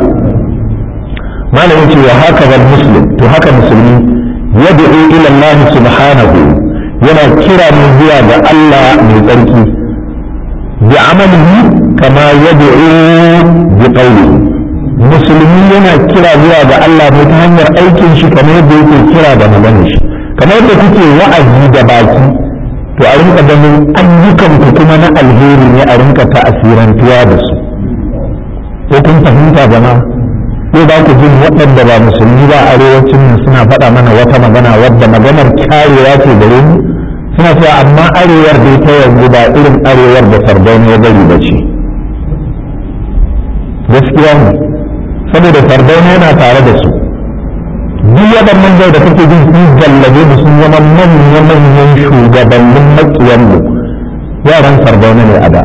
malamin ce wa haka zal muslim to haka musulmi yad'u ila Allah subhanahu yana kira mu zuwa ga Allah mai tsarki bi amalihi kama yad'u bi qawlihi musulmi yana kira zuwa ga Allah ne ta hanyar aikin shi kamar yadda yake kira da maganar shi kamar yadda kuke wa'azi da baki to a rinka ganin ayyukan ku kuma na alheri ne a rinka ta'asirantuwa da su ko kun fahimta jama'a ko ba ku jin waɗanda ba musulmi ba arewacin nan suna faɗa mana wata magana wadda maganar kyarewa ce gare mu suna cewa amma arewar dai ta yanzu ba irin arewar da sardauna ya bari ba ce gaskiya ne saboda sardauna yana tare da su duk waɗannan da kake jin sun gallabe da sun zama manya-manyan shugabannin makiyanmu yaran sardauna ne a da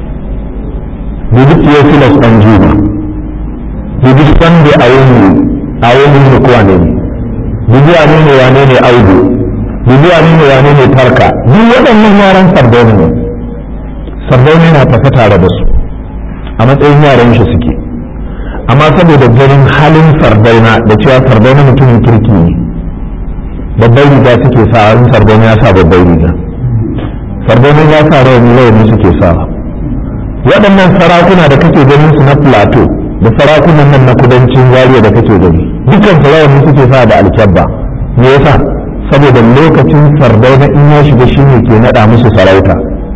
dubi theophilus ɗan juma dubi sunday a wani a wani ne kowa ne dubi wane ne wane ne audu dubi wane ne wane ne tarka duk waɗannan yaran sardauna ne sardauna yana tafi tare da su a matsayin yaran shi suke amma saboda ganin halin sardauna da cewa sardauna mutumin kirki ne babbar riga suke sa in sardauna ya sa babbar riga sardauna ya sa rawani rawani suke sa waɗannan sarakuna da kake ganin su na plateau da sarakunan nan na kudancin zariya da kake gani dukkan su rawani suke sa da alkyabba me yasa saboda lokacin sardauna in ya shiga shi ne ke naɗa musu sarauta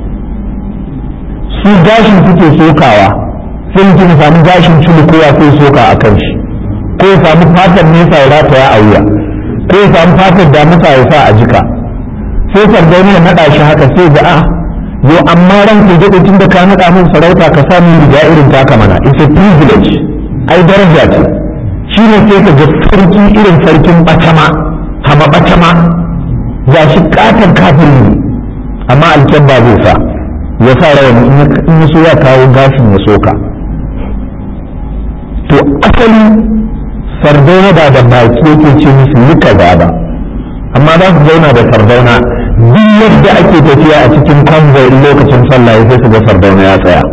su gashin suke sokawa sai mutum ya samu gashin cilikowa sai soka a kan shi ko ya samu fatar nesa ya rataya a wuya ko ya samu fatar damusa ya sa a jika sai sardauna ya naɗa shi haka sai ga a yo amma ran ku daɗe tun da ka naɗa min sarauta ka sa min riga irin taka mana it's a privilege ai daraja ce shi ne sai ka ga sarki irin sarkin bacama hama bacama ga shi katon kafin ne amma alkyabba zai sa ya sa rawani in ya so ya kawo gashin ya soka to asali sardauna ba da baki yake ce musu yi kaza ba amma za su zauna da sardauna duk yadda ake tafiya a cikin convoy lokacin sallah sai su ga sardauna ya tsaya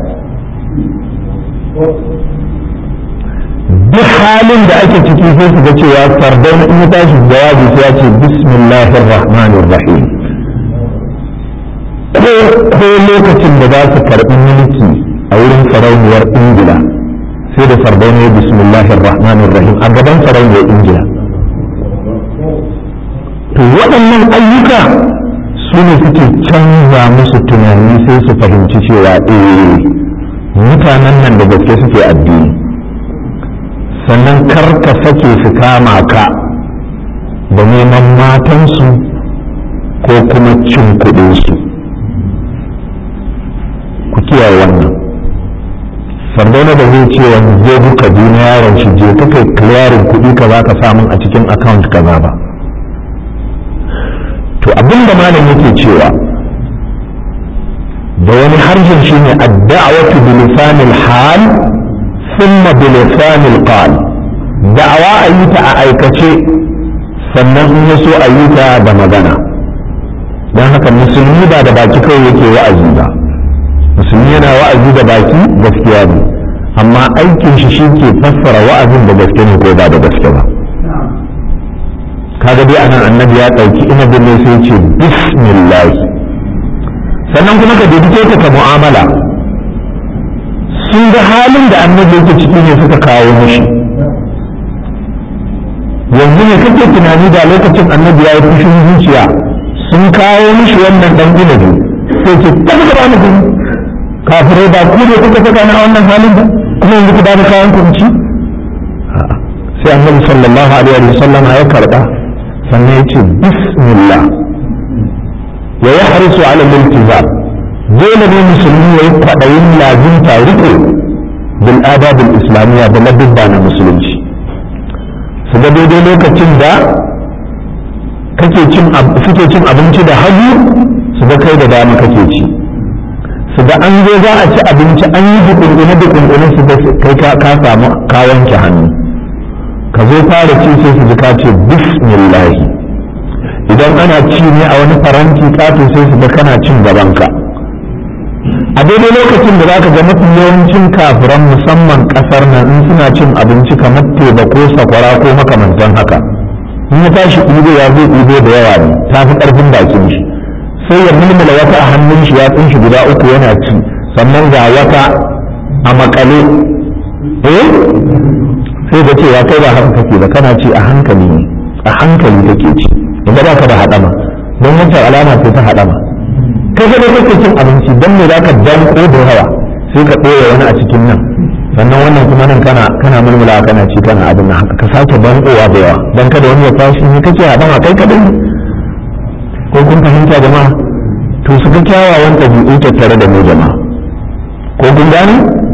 duk halin da ake ciki sai su ga cewa sardauna in ya tashi jawabi sai ya ce bismillahir rahmanir rahim ko lokacin da za su karɓi mulki a wurin sarauniyar ingila sai da sardauna ya bismillahir rahmanir rahim a gaban sarauniyar ingila to waɗannan ayyuka su ne suke canza musu tunani sai su fahimci cewa eh mutanen nan da gaske suke addini sannan kar ka sake su kama ka da neman matansu ko kuma cin kuɗinsu ku kiyaye wannan sardauna da zai ce wani zo duka duniya yaron shi je ka kai clearing kuɗi ka za ka samun a cikin account kaza ba to abin da malam yake cewa da wani harshen shi ne adda'awatu bi lisanil hal thumma bi lisanil qal da'awa a yi ta a aikace sannan in ya so a yi ta da magana don haka musulmi ba da baki kawai yake wa'azi ba musulmi yana wa'azi da baki gaskiya ne amma aikin shi shi ke fassara wa'azin da gaske ne ko ba da gaske ba kaga dai anan annabi ya ɗauki inabin ne sai ce bismillah sannan kuma ka dubi ta mu'amala sun ga halin da annabi yake ciki ne suka kawo mishi yanzu ne kake tunani da lokacin annabi ya yi fushin zuciya sun kawo mishi wannan dan inabi sai ce tafi gaba mu gani kafirai ba ku ne kuka saka na wannan halin ba kuma yanzu ku bada kayan kunci sai annabi sallallahu alaihi wa sallam ya karba sannan ya ce bismillah wa ya harisu ala multizam dole ne musulmi ya yi kwaɗayin lazimta riko bil adabul islamiyya da ladubba na musulunci su ga daidai lokacin da kake cin suke cin abinci da hagu su ga kai da dama kake ci su ga an zo za a ci abinci an yi dukungune dukungune su ga kai ka samu ka wanke hannu ka zo fara ci sai su ji ka ce bismillahi idan ana ci ne a wani faranti kato sai su ga kana cin gabanka a daidai lokacin da zaka ga mafi yawancin kafiran musamman kasar nan in suna cin abinci kamar teba ko sakwara ko makamantan haka in ya tashi ɗibo ya zai ɗibo da yawa ne ta fi ƙarfin bakin shi sai ya mulmula wata a hannun shi ya shi guda uku yana ci sannan ga wata a makale eh sai ga cewa kai ba haka kake ba kana ci a hankali ne a hankali kake ci inda ba ka da haɗama don wancan alama ce ta haɗama kai ga kake cin abinci don me zaka danko da yawa sai ka ɗora wani a cikin nan sannan wannan kuma nan kana kana mulmula kana ci kana abin nan haka ka sake dankowa da yawa dan kada wani ya tashi ne kake haɗama kai kaɗai ko kun fahimta jama'a to su ga kyawawan ɗabi'u tattare da mu jama'a ko kun gane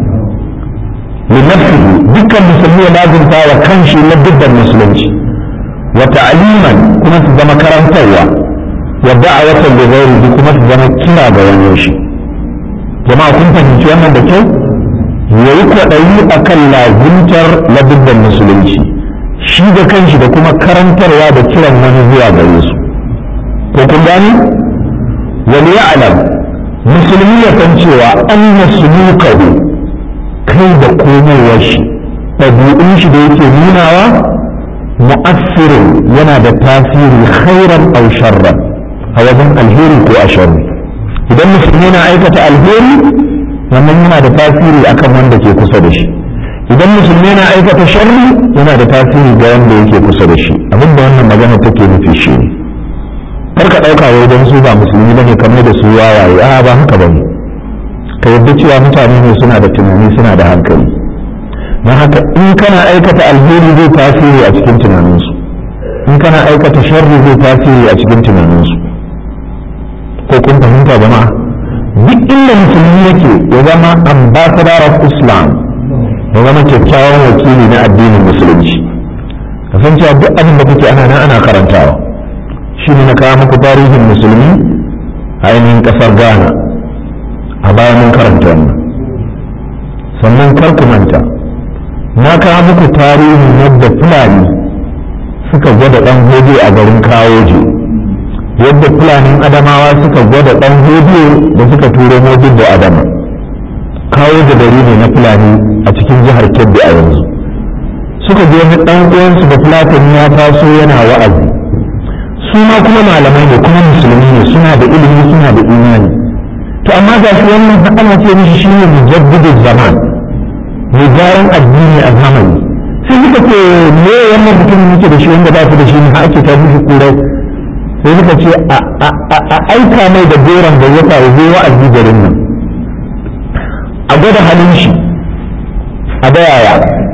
linafsihi dukkan musulmi ya lazimta wa kanshi na dubban musulunci wa ta'aliman kuma su zama karantarwa wa da'awatan da ghairihi kuma su zama kira ga wani shi jama'a kun fahimci wannan da kyau yayi kwaɗayi akan lazimtar ladubban musulunci shi da kanshi da kuma karantarwa da kiran wani zuwa gare su ko kun gani wani ya alam musulmi ya san cewa an sulukahu kai da komowar shi ɗabi'un shi da yake nunawa mu'assirin yana da tasiri khairan aw sharran a wajen alheri ko a sharri idan musulmi na aikata alheri wannan yana da tasiri akan wanda ke kusa da shi idan musulmi na aikata sharri yana da tasiri ga wanda yake kusa da shi abinda wannan magana take nufi shi ne kar ka ɗauka wai don su ba musulmi bane kamar da su wawaye a ba haka bane ka yadda cewa mutane ne suna da tunani suna da hankali don haka in kana aikata alheri zai tasiri a cikin tunaninsu in kana aikata sharri zai tasiri a cikin tunaninsu ko kun fahimta jama'a duk inda musulmi yake ya zama ambassador of islam ya zama kyakkyawan wakili na addinin musulunci kasancewa duk abin da kuke ana nan ana karantawa shi ne na kawo muku tarihin musulmi a ainihin kasar ghana a bayan mun karanta wannan sannan kar ku manta na kawo muku tarihin yadda fulani suka gwada ɗan hoje a garin kawoje yadda fulanin adamawa suka gwada ɗan hoje da suka turo mojin da adama kawo da gari ne na fulani a cikin jihar kebbi a yanzu suka je wani ɗan uwansu da fulatani ya taso yana wa'azi su ma kuma malamai ne kuma musulmi ne suna da ilimi suna da imani to amma ga shi wannan ana ce mishi shi ne mujaddidin zaman mai gyaran addini a zamani sai suka ce me wannan mutum yake da shi wanda ba su da shi ne ake ta mishi kurai sai suka ce a aika mai da goron da ya faru zai wa'azi garin nan a gwada halin shi a bayaya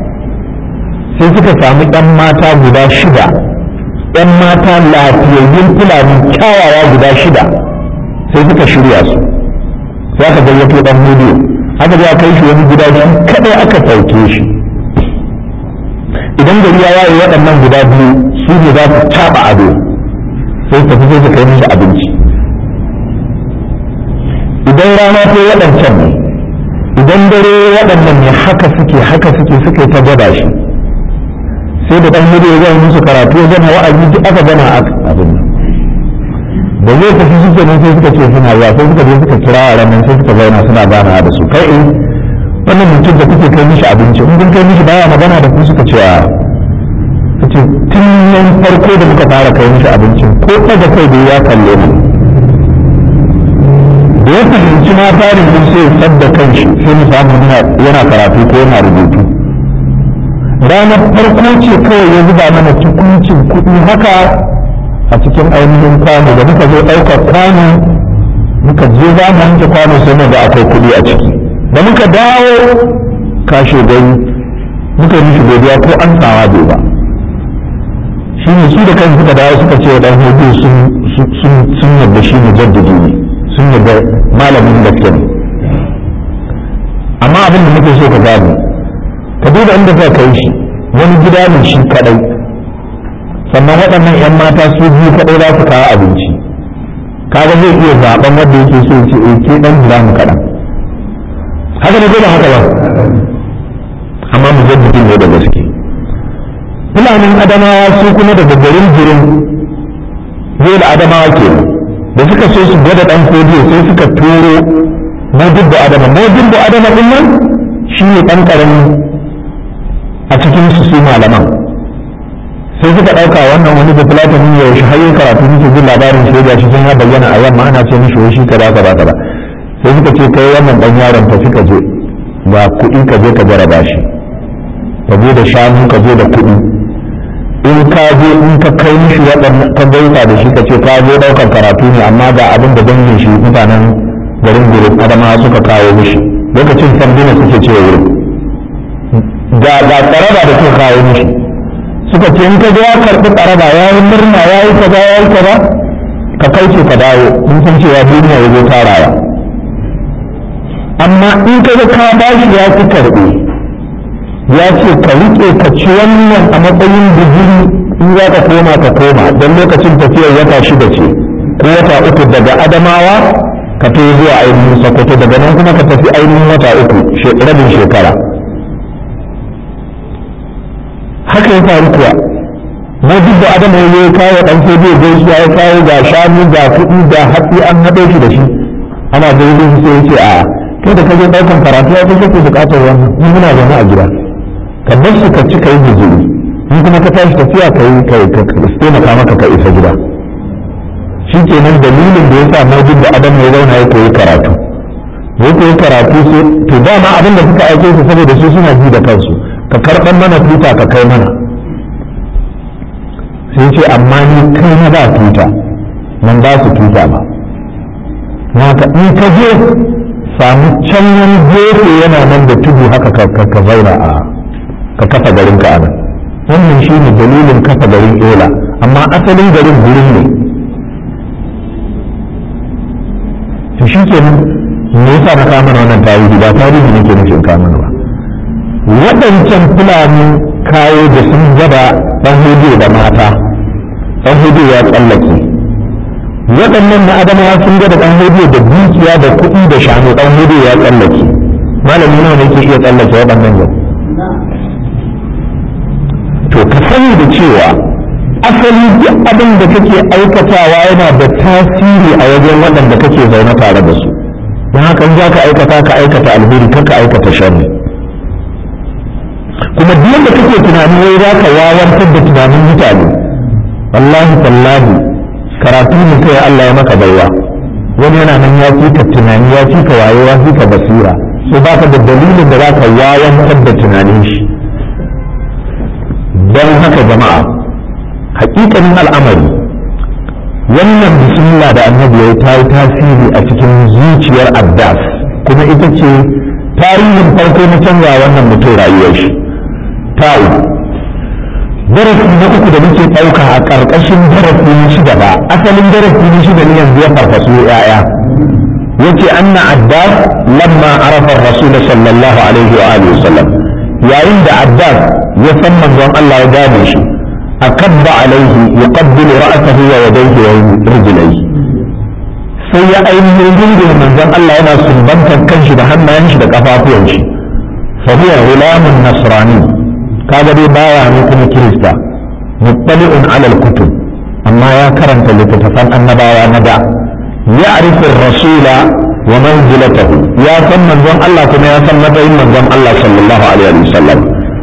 sai suka samu ɗan mata guda shida ɗan mata lafiyayyun fulani kyawawa guda shida sai suka shirya su sai aka gayyato ɗan hudu aka ya kai shi wani gida shi kadai aka sauke shi idan gari ya waye waɗannan guda biyu su ne za su taɓa ado sai tafi sai su kai mishi abinci idan rana ta waɗancan ne idan dare waɗannan ne haka suke haka suke suke ta gwada shi sai da ɗan hudu ya zama musu karatu ya zama wa'azi duk aka gana abin da zai tafi suke nan sai suka ce suna zuwa sai suka je suka kira a ranar sai suka zauna suna ganawa da su kai eh wannan mutum da kuke kai mishi abinci in kun kai mishi baya magana da ku suka ce a ce tun nan farko da muka fara kai mishi abincin ko ɗaga kai da ya kalle mu da ya fahimci na farin mun sai sadda kanshi sai mu samu yana karatu ko yana rubutu ranar farko ce kawai ya zuba mana tukuncin kuɗi haka a cikin ainihin kwano da muka zo ɗaukar kwano muka je za mu wanke kwano sai mu ga akwai kuɗi a ciki da muka dawo kashe gari muka yi mishi godiya ko an tsawa bai ba shi ne su da kansu suka dawo suka ce wa ɗan hudu sun yadda shi ne jaddadi ne sun yadda malamin gaske ne amma abin da muke so ka gane ka duba inda ka kai shi wani gida ne shi kadai sannan waɗannan 'yan mata su biyu kadai za su kawo abinci kaga zai iya zaben wanda yake so ya ce eh ke dan jira mu kaɗan haka ne ko ba haka ba amma mu jaddadin ne da gaske fulanin adamawa su kuma daga garin jirin zai da adamawa ke da suka so su gwada dan kodiyo sai suka turo modibbo adama modibbo adama din nan shi ne ɗan ƙarami a cikin su su malaman sai suka ɗauka wannan wani da fulatani ne yaushe har yin karatu muke jin labarin shi da shi sun ya bayyana a yamma ana ce mishi wai shi kaza kaza kaza sai suka ce kai wannan ɗan yaron ta suka je ga kuɗi ka je ka jaraba shi ka je da shanu ka je da kuɗi in ka je in ka kai mishi waɗannan ka gaisa da shi ka ce ka je ɗaukar karatu ne amma ga abin da dangin shi mutanen garin gurin adama suka kawo mishi lokacin sanduna suke cewa wurin ga ga tsaraba da suka kawo mishi suka ce in ka ga ya karɓi tsaraba ya yi murna ya yi kaza ya yi kaza ka kauce ka dawo in san cewa duniya ya zo tarawa amma in ka ga ka bashi ya ki karɓe ya ce ka riƙe ka ci wannan a matsayin digiri in za ka koma ka koma don lokacin tafiyar wata shida ce ko wata uku daga adamawa ka to zuwa ainihin sokoto daga nan kuma ka tafi ainihin wata uku rabin shekara haka ya faru kuwa na duk da adam ya yi kawo dan sai bai gaisuwa ya kawo ga shanu ga kuɗi ga hatsi an haɗe shi da shi ana gaishe shi sai ya ce a kai da kaje ɗaukan karatu ya fi kake buƙatar wannan ni muna zaune a gida ka bar su ka ci ka yi guzuri in kuma ka tashi tafiya ka yi ka taimaka maka ka isa gida shi kenan dalilin da ya sa majid da adam ya zauna ya koyi karatu ya koyi karatu sai to dama abin da suka aike su saboda su suna ji da kansu ka karɓar mana tuta ka kai mana sai ce amma ni kai na ba tuta nan ba su tuta ba haka in ka je samu can wani gefe yana nan da tudu haka ka zauna a ka kafa garin ka anan wannan shi ne dalilin kafa garin ela amma asalin garin gurin ne to shi ke nan me yasa na kama wannan tarihi ba tarihi ne ke nufin kama ba waɗancan fulani kayo da sun gaba ɗan hudu da mata ɗan hudu ya tsallake waɗannan na adamawa sun gaba ɗan hudu da dukiya da kuɗi da shanu ɗan hudu ya tsallake malami nawa ne ke iya tsallake waɗannan yau to ka sani da cewa asali duk abin da kake aikatawa yana da tasiri a wajen waɗanda kake zaune tare da su don haka za ka aikata ka aikata alheri ka ka aikata sharri kuma duk da kake tunani wai za ka wawantar da tunanin mutane wallahi tallahi karatu ne kai Allah ya maka baiwa wani yana nan ya fi ka tunani ya fi ka wayo ya fi ka basira so baka da dalilin da za ka wawantar da tunanin shi don haka jama'a hakikanin al'amari wannan bismillah da annabi ya ta yi tasiri a cikin zuciyar abbas kuma ita ce tarihin farko na canza wannan mutum rayuwar shi ta'u darasi na uku da muke ɗauka a ƙarƙashin darasi na shida ba asalin darasi na shida ne yanzu ya farfaso ya'ya yace anna abbas lamma arafa rasul sallallahu alaihi wa alihi wasallam yayin da abbas ya san manzon Allah ya gane shi akabba alaihi yuqabbilu ra'sahu wa yadayhi wa rijlayhi sai ya ainihin rungume manzon Allah yana sumbantar kanshi da hannayen shi da kafafuwan shi fa huwa ghulamun nasrani kaga dai baya ne kuma kirista muttali'un ala al-kutub amma ya karanta littattafan annabawa na da ya'rifu ar-rasula wa manzilatahu ya san manzon Allah kuma ya san matsayin manzon Allah sallallahu alaihi wasallam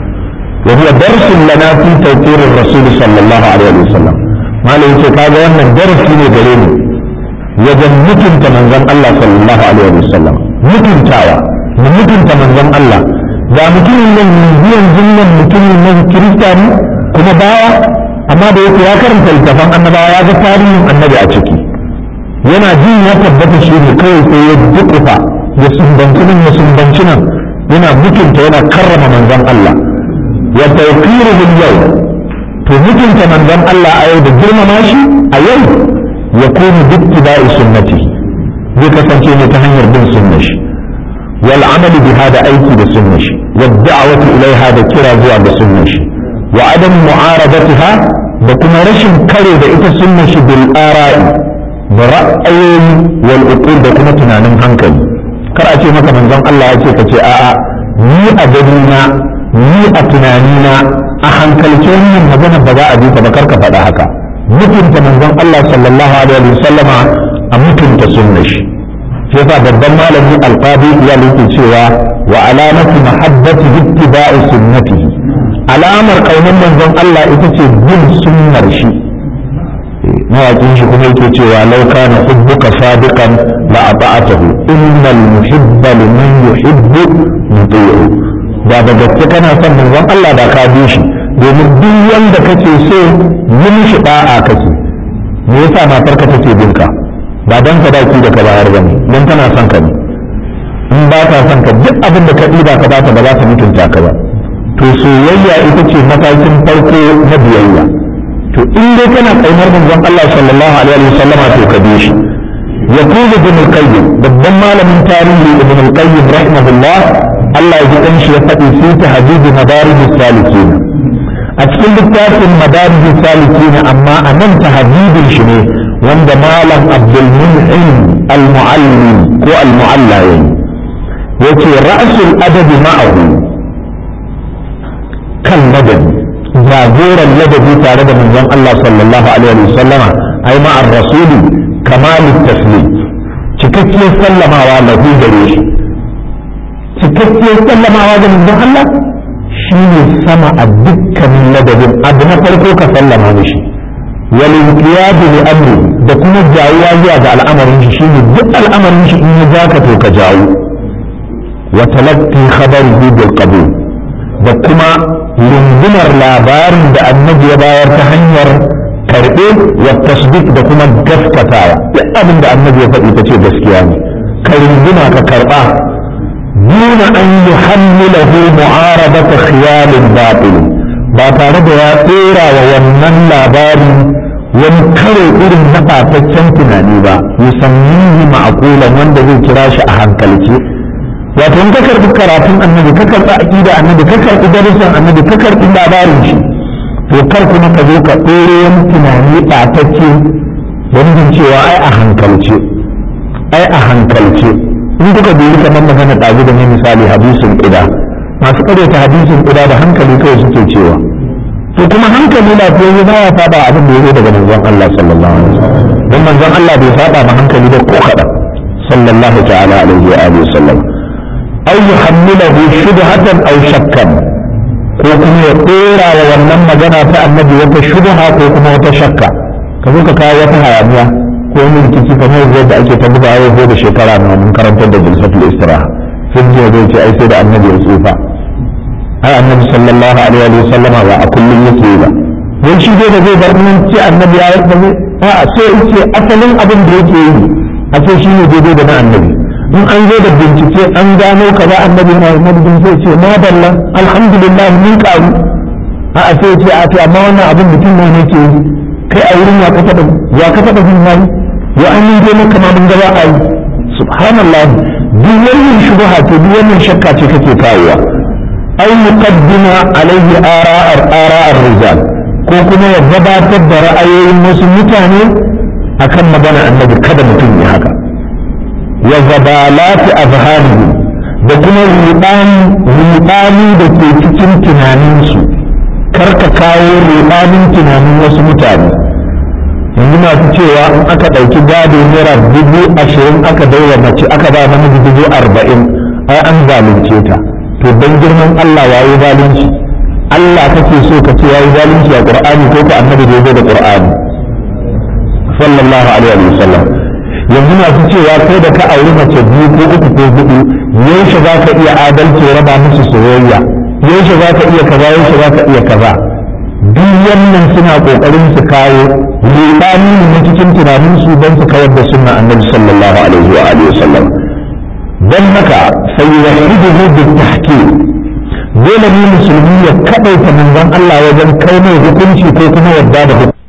wa huwa darsun lana fi tawqir ar-rasul sallallahu alaihi wasallam malai ce kaga wannan darasi ne gare mu wajen mutunta manzon Allah sallallahu alaihi wasallam mutuntawa mu mutunta manzon Allah ga mutumin nan biyan jinnan mutumin nan kirista ne kuma bawa amma da yake ya karanta littafan annabawa ya ga tarihin annabi a ciki yana jin ya tabbata shi ne kawai sai ya dukufa ya sumbanci nan ya sumbanci nan yana mutunta yana karrama manzon Allah ya tawqiruhu yau to mutunta manzon Allah a yau da girmama shi a yau ya kunu bittiba'i sunnati zai kasance ne ta hanyar bin sunnar shi wal amal bi hada aiki da sunnar shi wad da'watu ilaiha da kira zuwa ga sunnar shi wa adam mu'aradatiha da kuma rashin kare da ita sunnar shi bil ara'i da ra'ayoyi wal uqul da kuma tunanin hankali kar a ce maka manzon Allah ya ce ka ce a'a ni a gani na ni a tunani na a hankalce wannan magana ba za a bi ta ba kar ka faɗa haka mutunta manzon Allah sallallahu alaihi wasallama a mutunta sunnar shi shi yasa babban malami alqadi ya yake cewa wa alamatu mahabbati ittiba'i sunnatihi alamar kaunar manzon Allah ita ce bin sunnar shi mawaƙin shi kuma yake cewa lau kana hubbuka sadiqan la ata'atahu innal muhibba liman yuhibbu muti'u da da gaske kana son manzon Allah da ka bi shi domin duk wanda kake so yi mishi da'a kake me yasa matarka take bin ka ba dan sadaki da ka bayar bane dan tana son ka ne in ba ta son ka duk abin da ka ɗiba ka bata ba za ta mutunta ka ba to soyayya ita ce matakin farko na biyayya to in dai kana kaunar manzon Allah sallallahu alaihi wa sallama to ka bi shi يقول ابن القيم babban malamin tarihi ibn al-qayyim rahimahullah Allah ya ji dan shi ya faɗi fi tahdid madarij salikin a cikin littafin madarij salikin amma a nan tahdidin shi ne wanda malam abdul mun'im al-muallim ko al-mualla yayi yace ra'sul adabi ma'ahu kan madani jagoran ladabi tare da manzon Allah sallallahu alaihi wa sallama ai ma'ar rasuli kamalut taslim cikakkiyar sallamawa lahu gare shi cikakkiyar sallamawa ga manzon Allah shine sama a dukkanin ladabin abu na farko ka sallama mishi wal inqiyadu li amri da kuma jawuwa zuwa ga al'amarin shi shine duk al'amarin shi in ya zaka to ka jawo wa talaqqi khabarihi bil qabul da kuma lungumar labarin da annabi ya bayar ta hanyar karɓe wa tasdiq da kuma gaskatawa duk abin da annabi ya faɗi ta ce gaskiya ne ka runguma ka karɓa duna an yi hammilahu mu'aradata khiyalin batil ba tare da ya tsera wa wannan labari wani karo irin na ɓataccen tunani ba musamman ma'akulan wanda zai kira shi a hankalce wato in ka karɓi karatun annabi ka karɓi aƙida annabi ka karɓi darussan annabi ka karɓi labarin shi to kar kuma ka zo ka ɗore wani tunani ɓatacce wani cewa ai a hankalce ai a hankalce in kuka dubi kamar magana ɗazu da ne misali hadisin ƙida masu ƙaryata hadisin ƙida da hankali kawai suke cewa to kuma hankali lafiyayye ba ya saba abin da ya zo daga manzon Allah sallallahu alaihi wasallam don manzon Allah bai saba ma hankali da ko kaɗan sallallahu ta'ala alaihi wa alihi wasallam aw yuhammilahu shubhatan aw shakkan ko kuma ya ɗora wa wannan magana ta annabi wata shubha ko kuma wata shakka ka zo ka kawo wata hayaniya ko wani rikici kamar yadda ake ta buga yau da shekara na mun karantar da jilsatul istiraha sun je zai ce ai sai da annabi ya tsufa ai annabi sallallahu alaihi wa sallam ba a kullum yake yi ba don shi dai da zai bar mun ce annabi ya yi ba a so yace asalin abin da yake yi a ce shi ne daidai da na annabi in an zo da bincike an gano kaza annabi na madadin sai ce ma dalla alhamdulillah mun karu a a sai ce a ce amma wannan abin mutum ne ne ke yi kai a wurin ya ka taba ya ka taba jin yayi ya an yi dai maka ma mun gaba a yi subhanallah duk wannan shubha ce duk wannan shakka ce kake kawowa ai muqaddima alaihi ara'ar ara'ar rijal ko kuma ya gabatar da ra'ayoyin wasu mutane akan magana annabi kada mutum ya haka wa zabalati azharihi da kuma rudani da ke cikin tunaninsu karka kawo rudanin tunanin wasu mutane yanzu masu cewa in aka ɗauki gado naira dubu ashirin aka daura mace aka ba namiji dubu arba'in ai an zalunce ta to don girman Allah yayi zalunci Allah kake so ka ce yayi zalunci a Qur'ani ko ko annabi da yazo da Qur'ani sallallahu alaihi wa sallam yanzu masu cewa kai da ka auri mace biyu ko uku ko hudu yaushe za ka iya adalci raba musu soyayya yaushe za ka iya kaza yaushe za ka iya kaza duk wannan suna kokarin su kawo rudani ne na cikin tunanin su don su kawar da sunna annabi sallallahu alaihi wa alihi wasallam dan haka sai ya hidu bil tahkim dole ne musulmi ya kadaita manzon Allah wajen kai mai hukunci ko kuma yadda da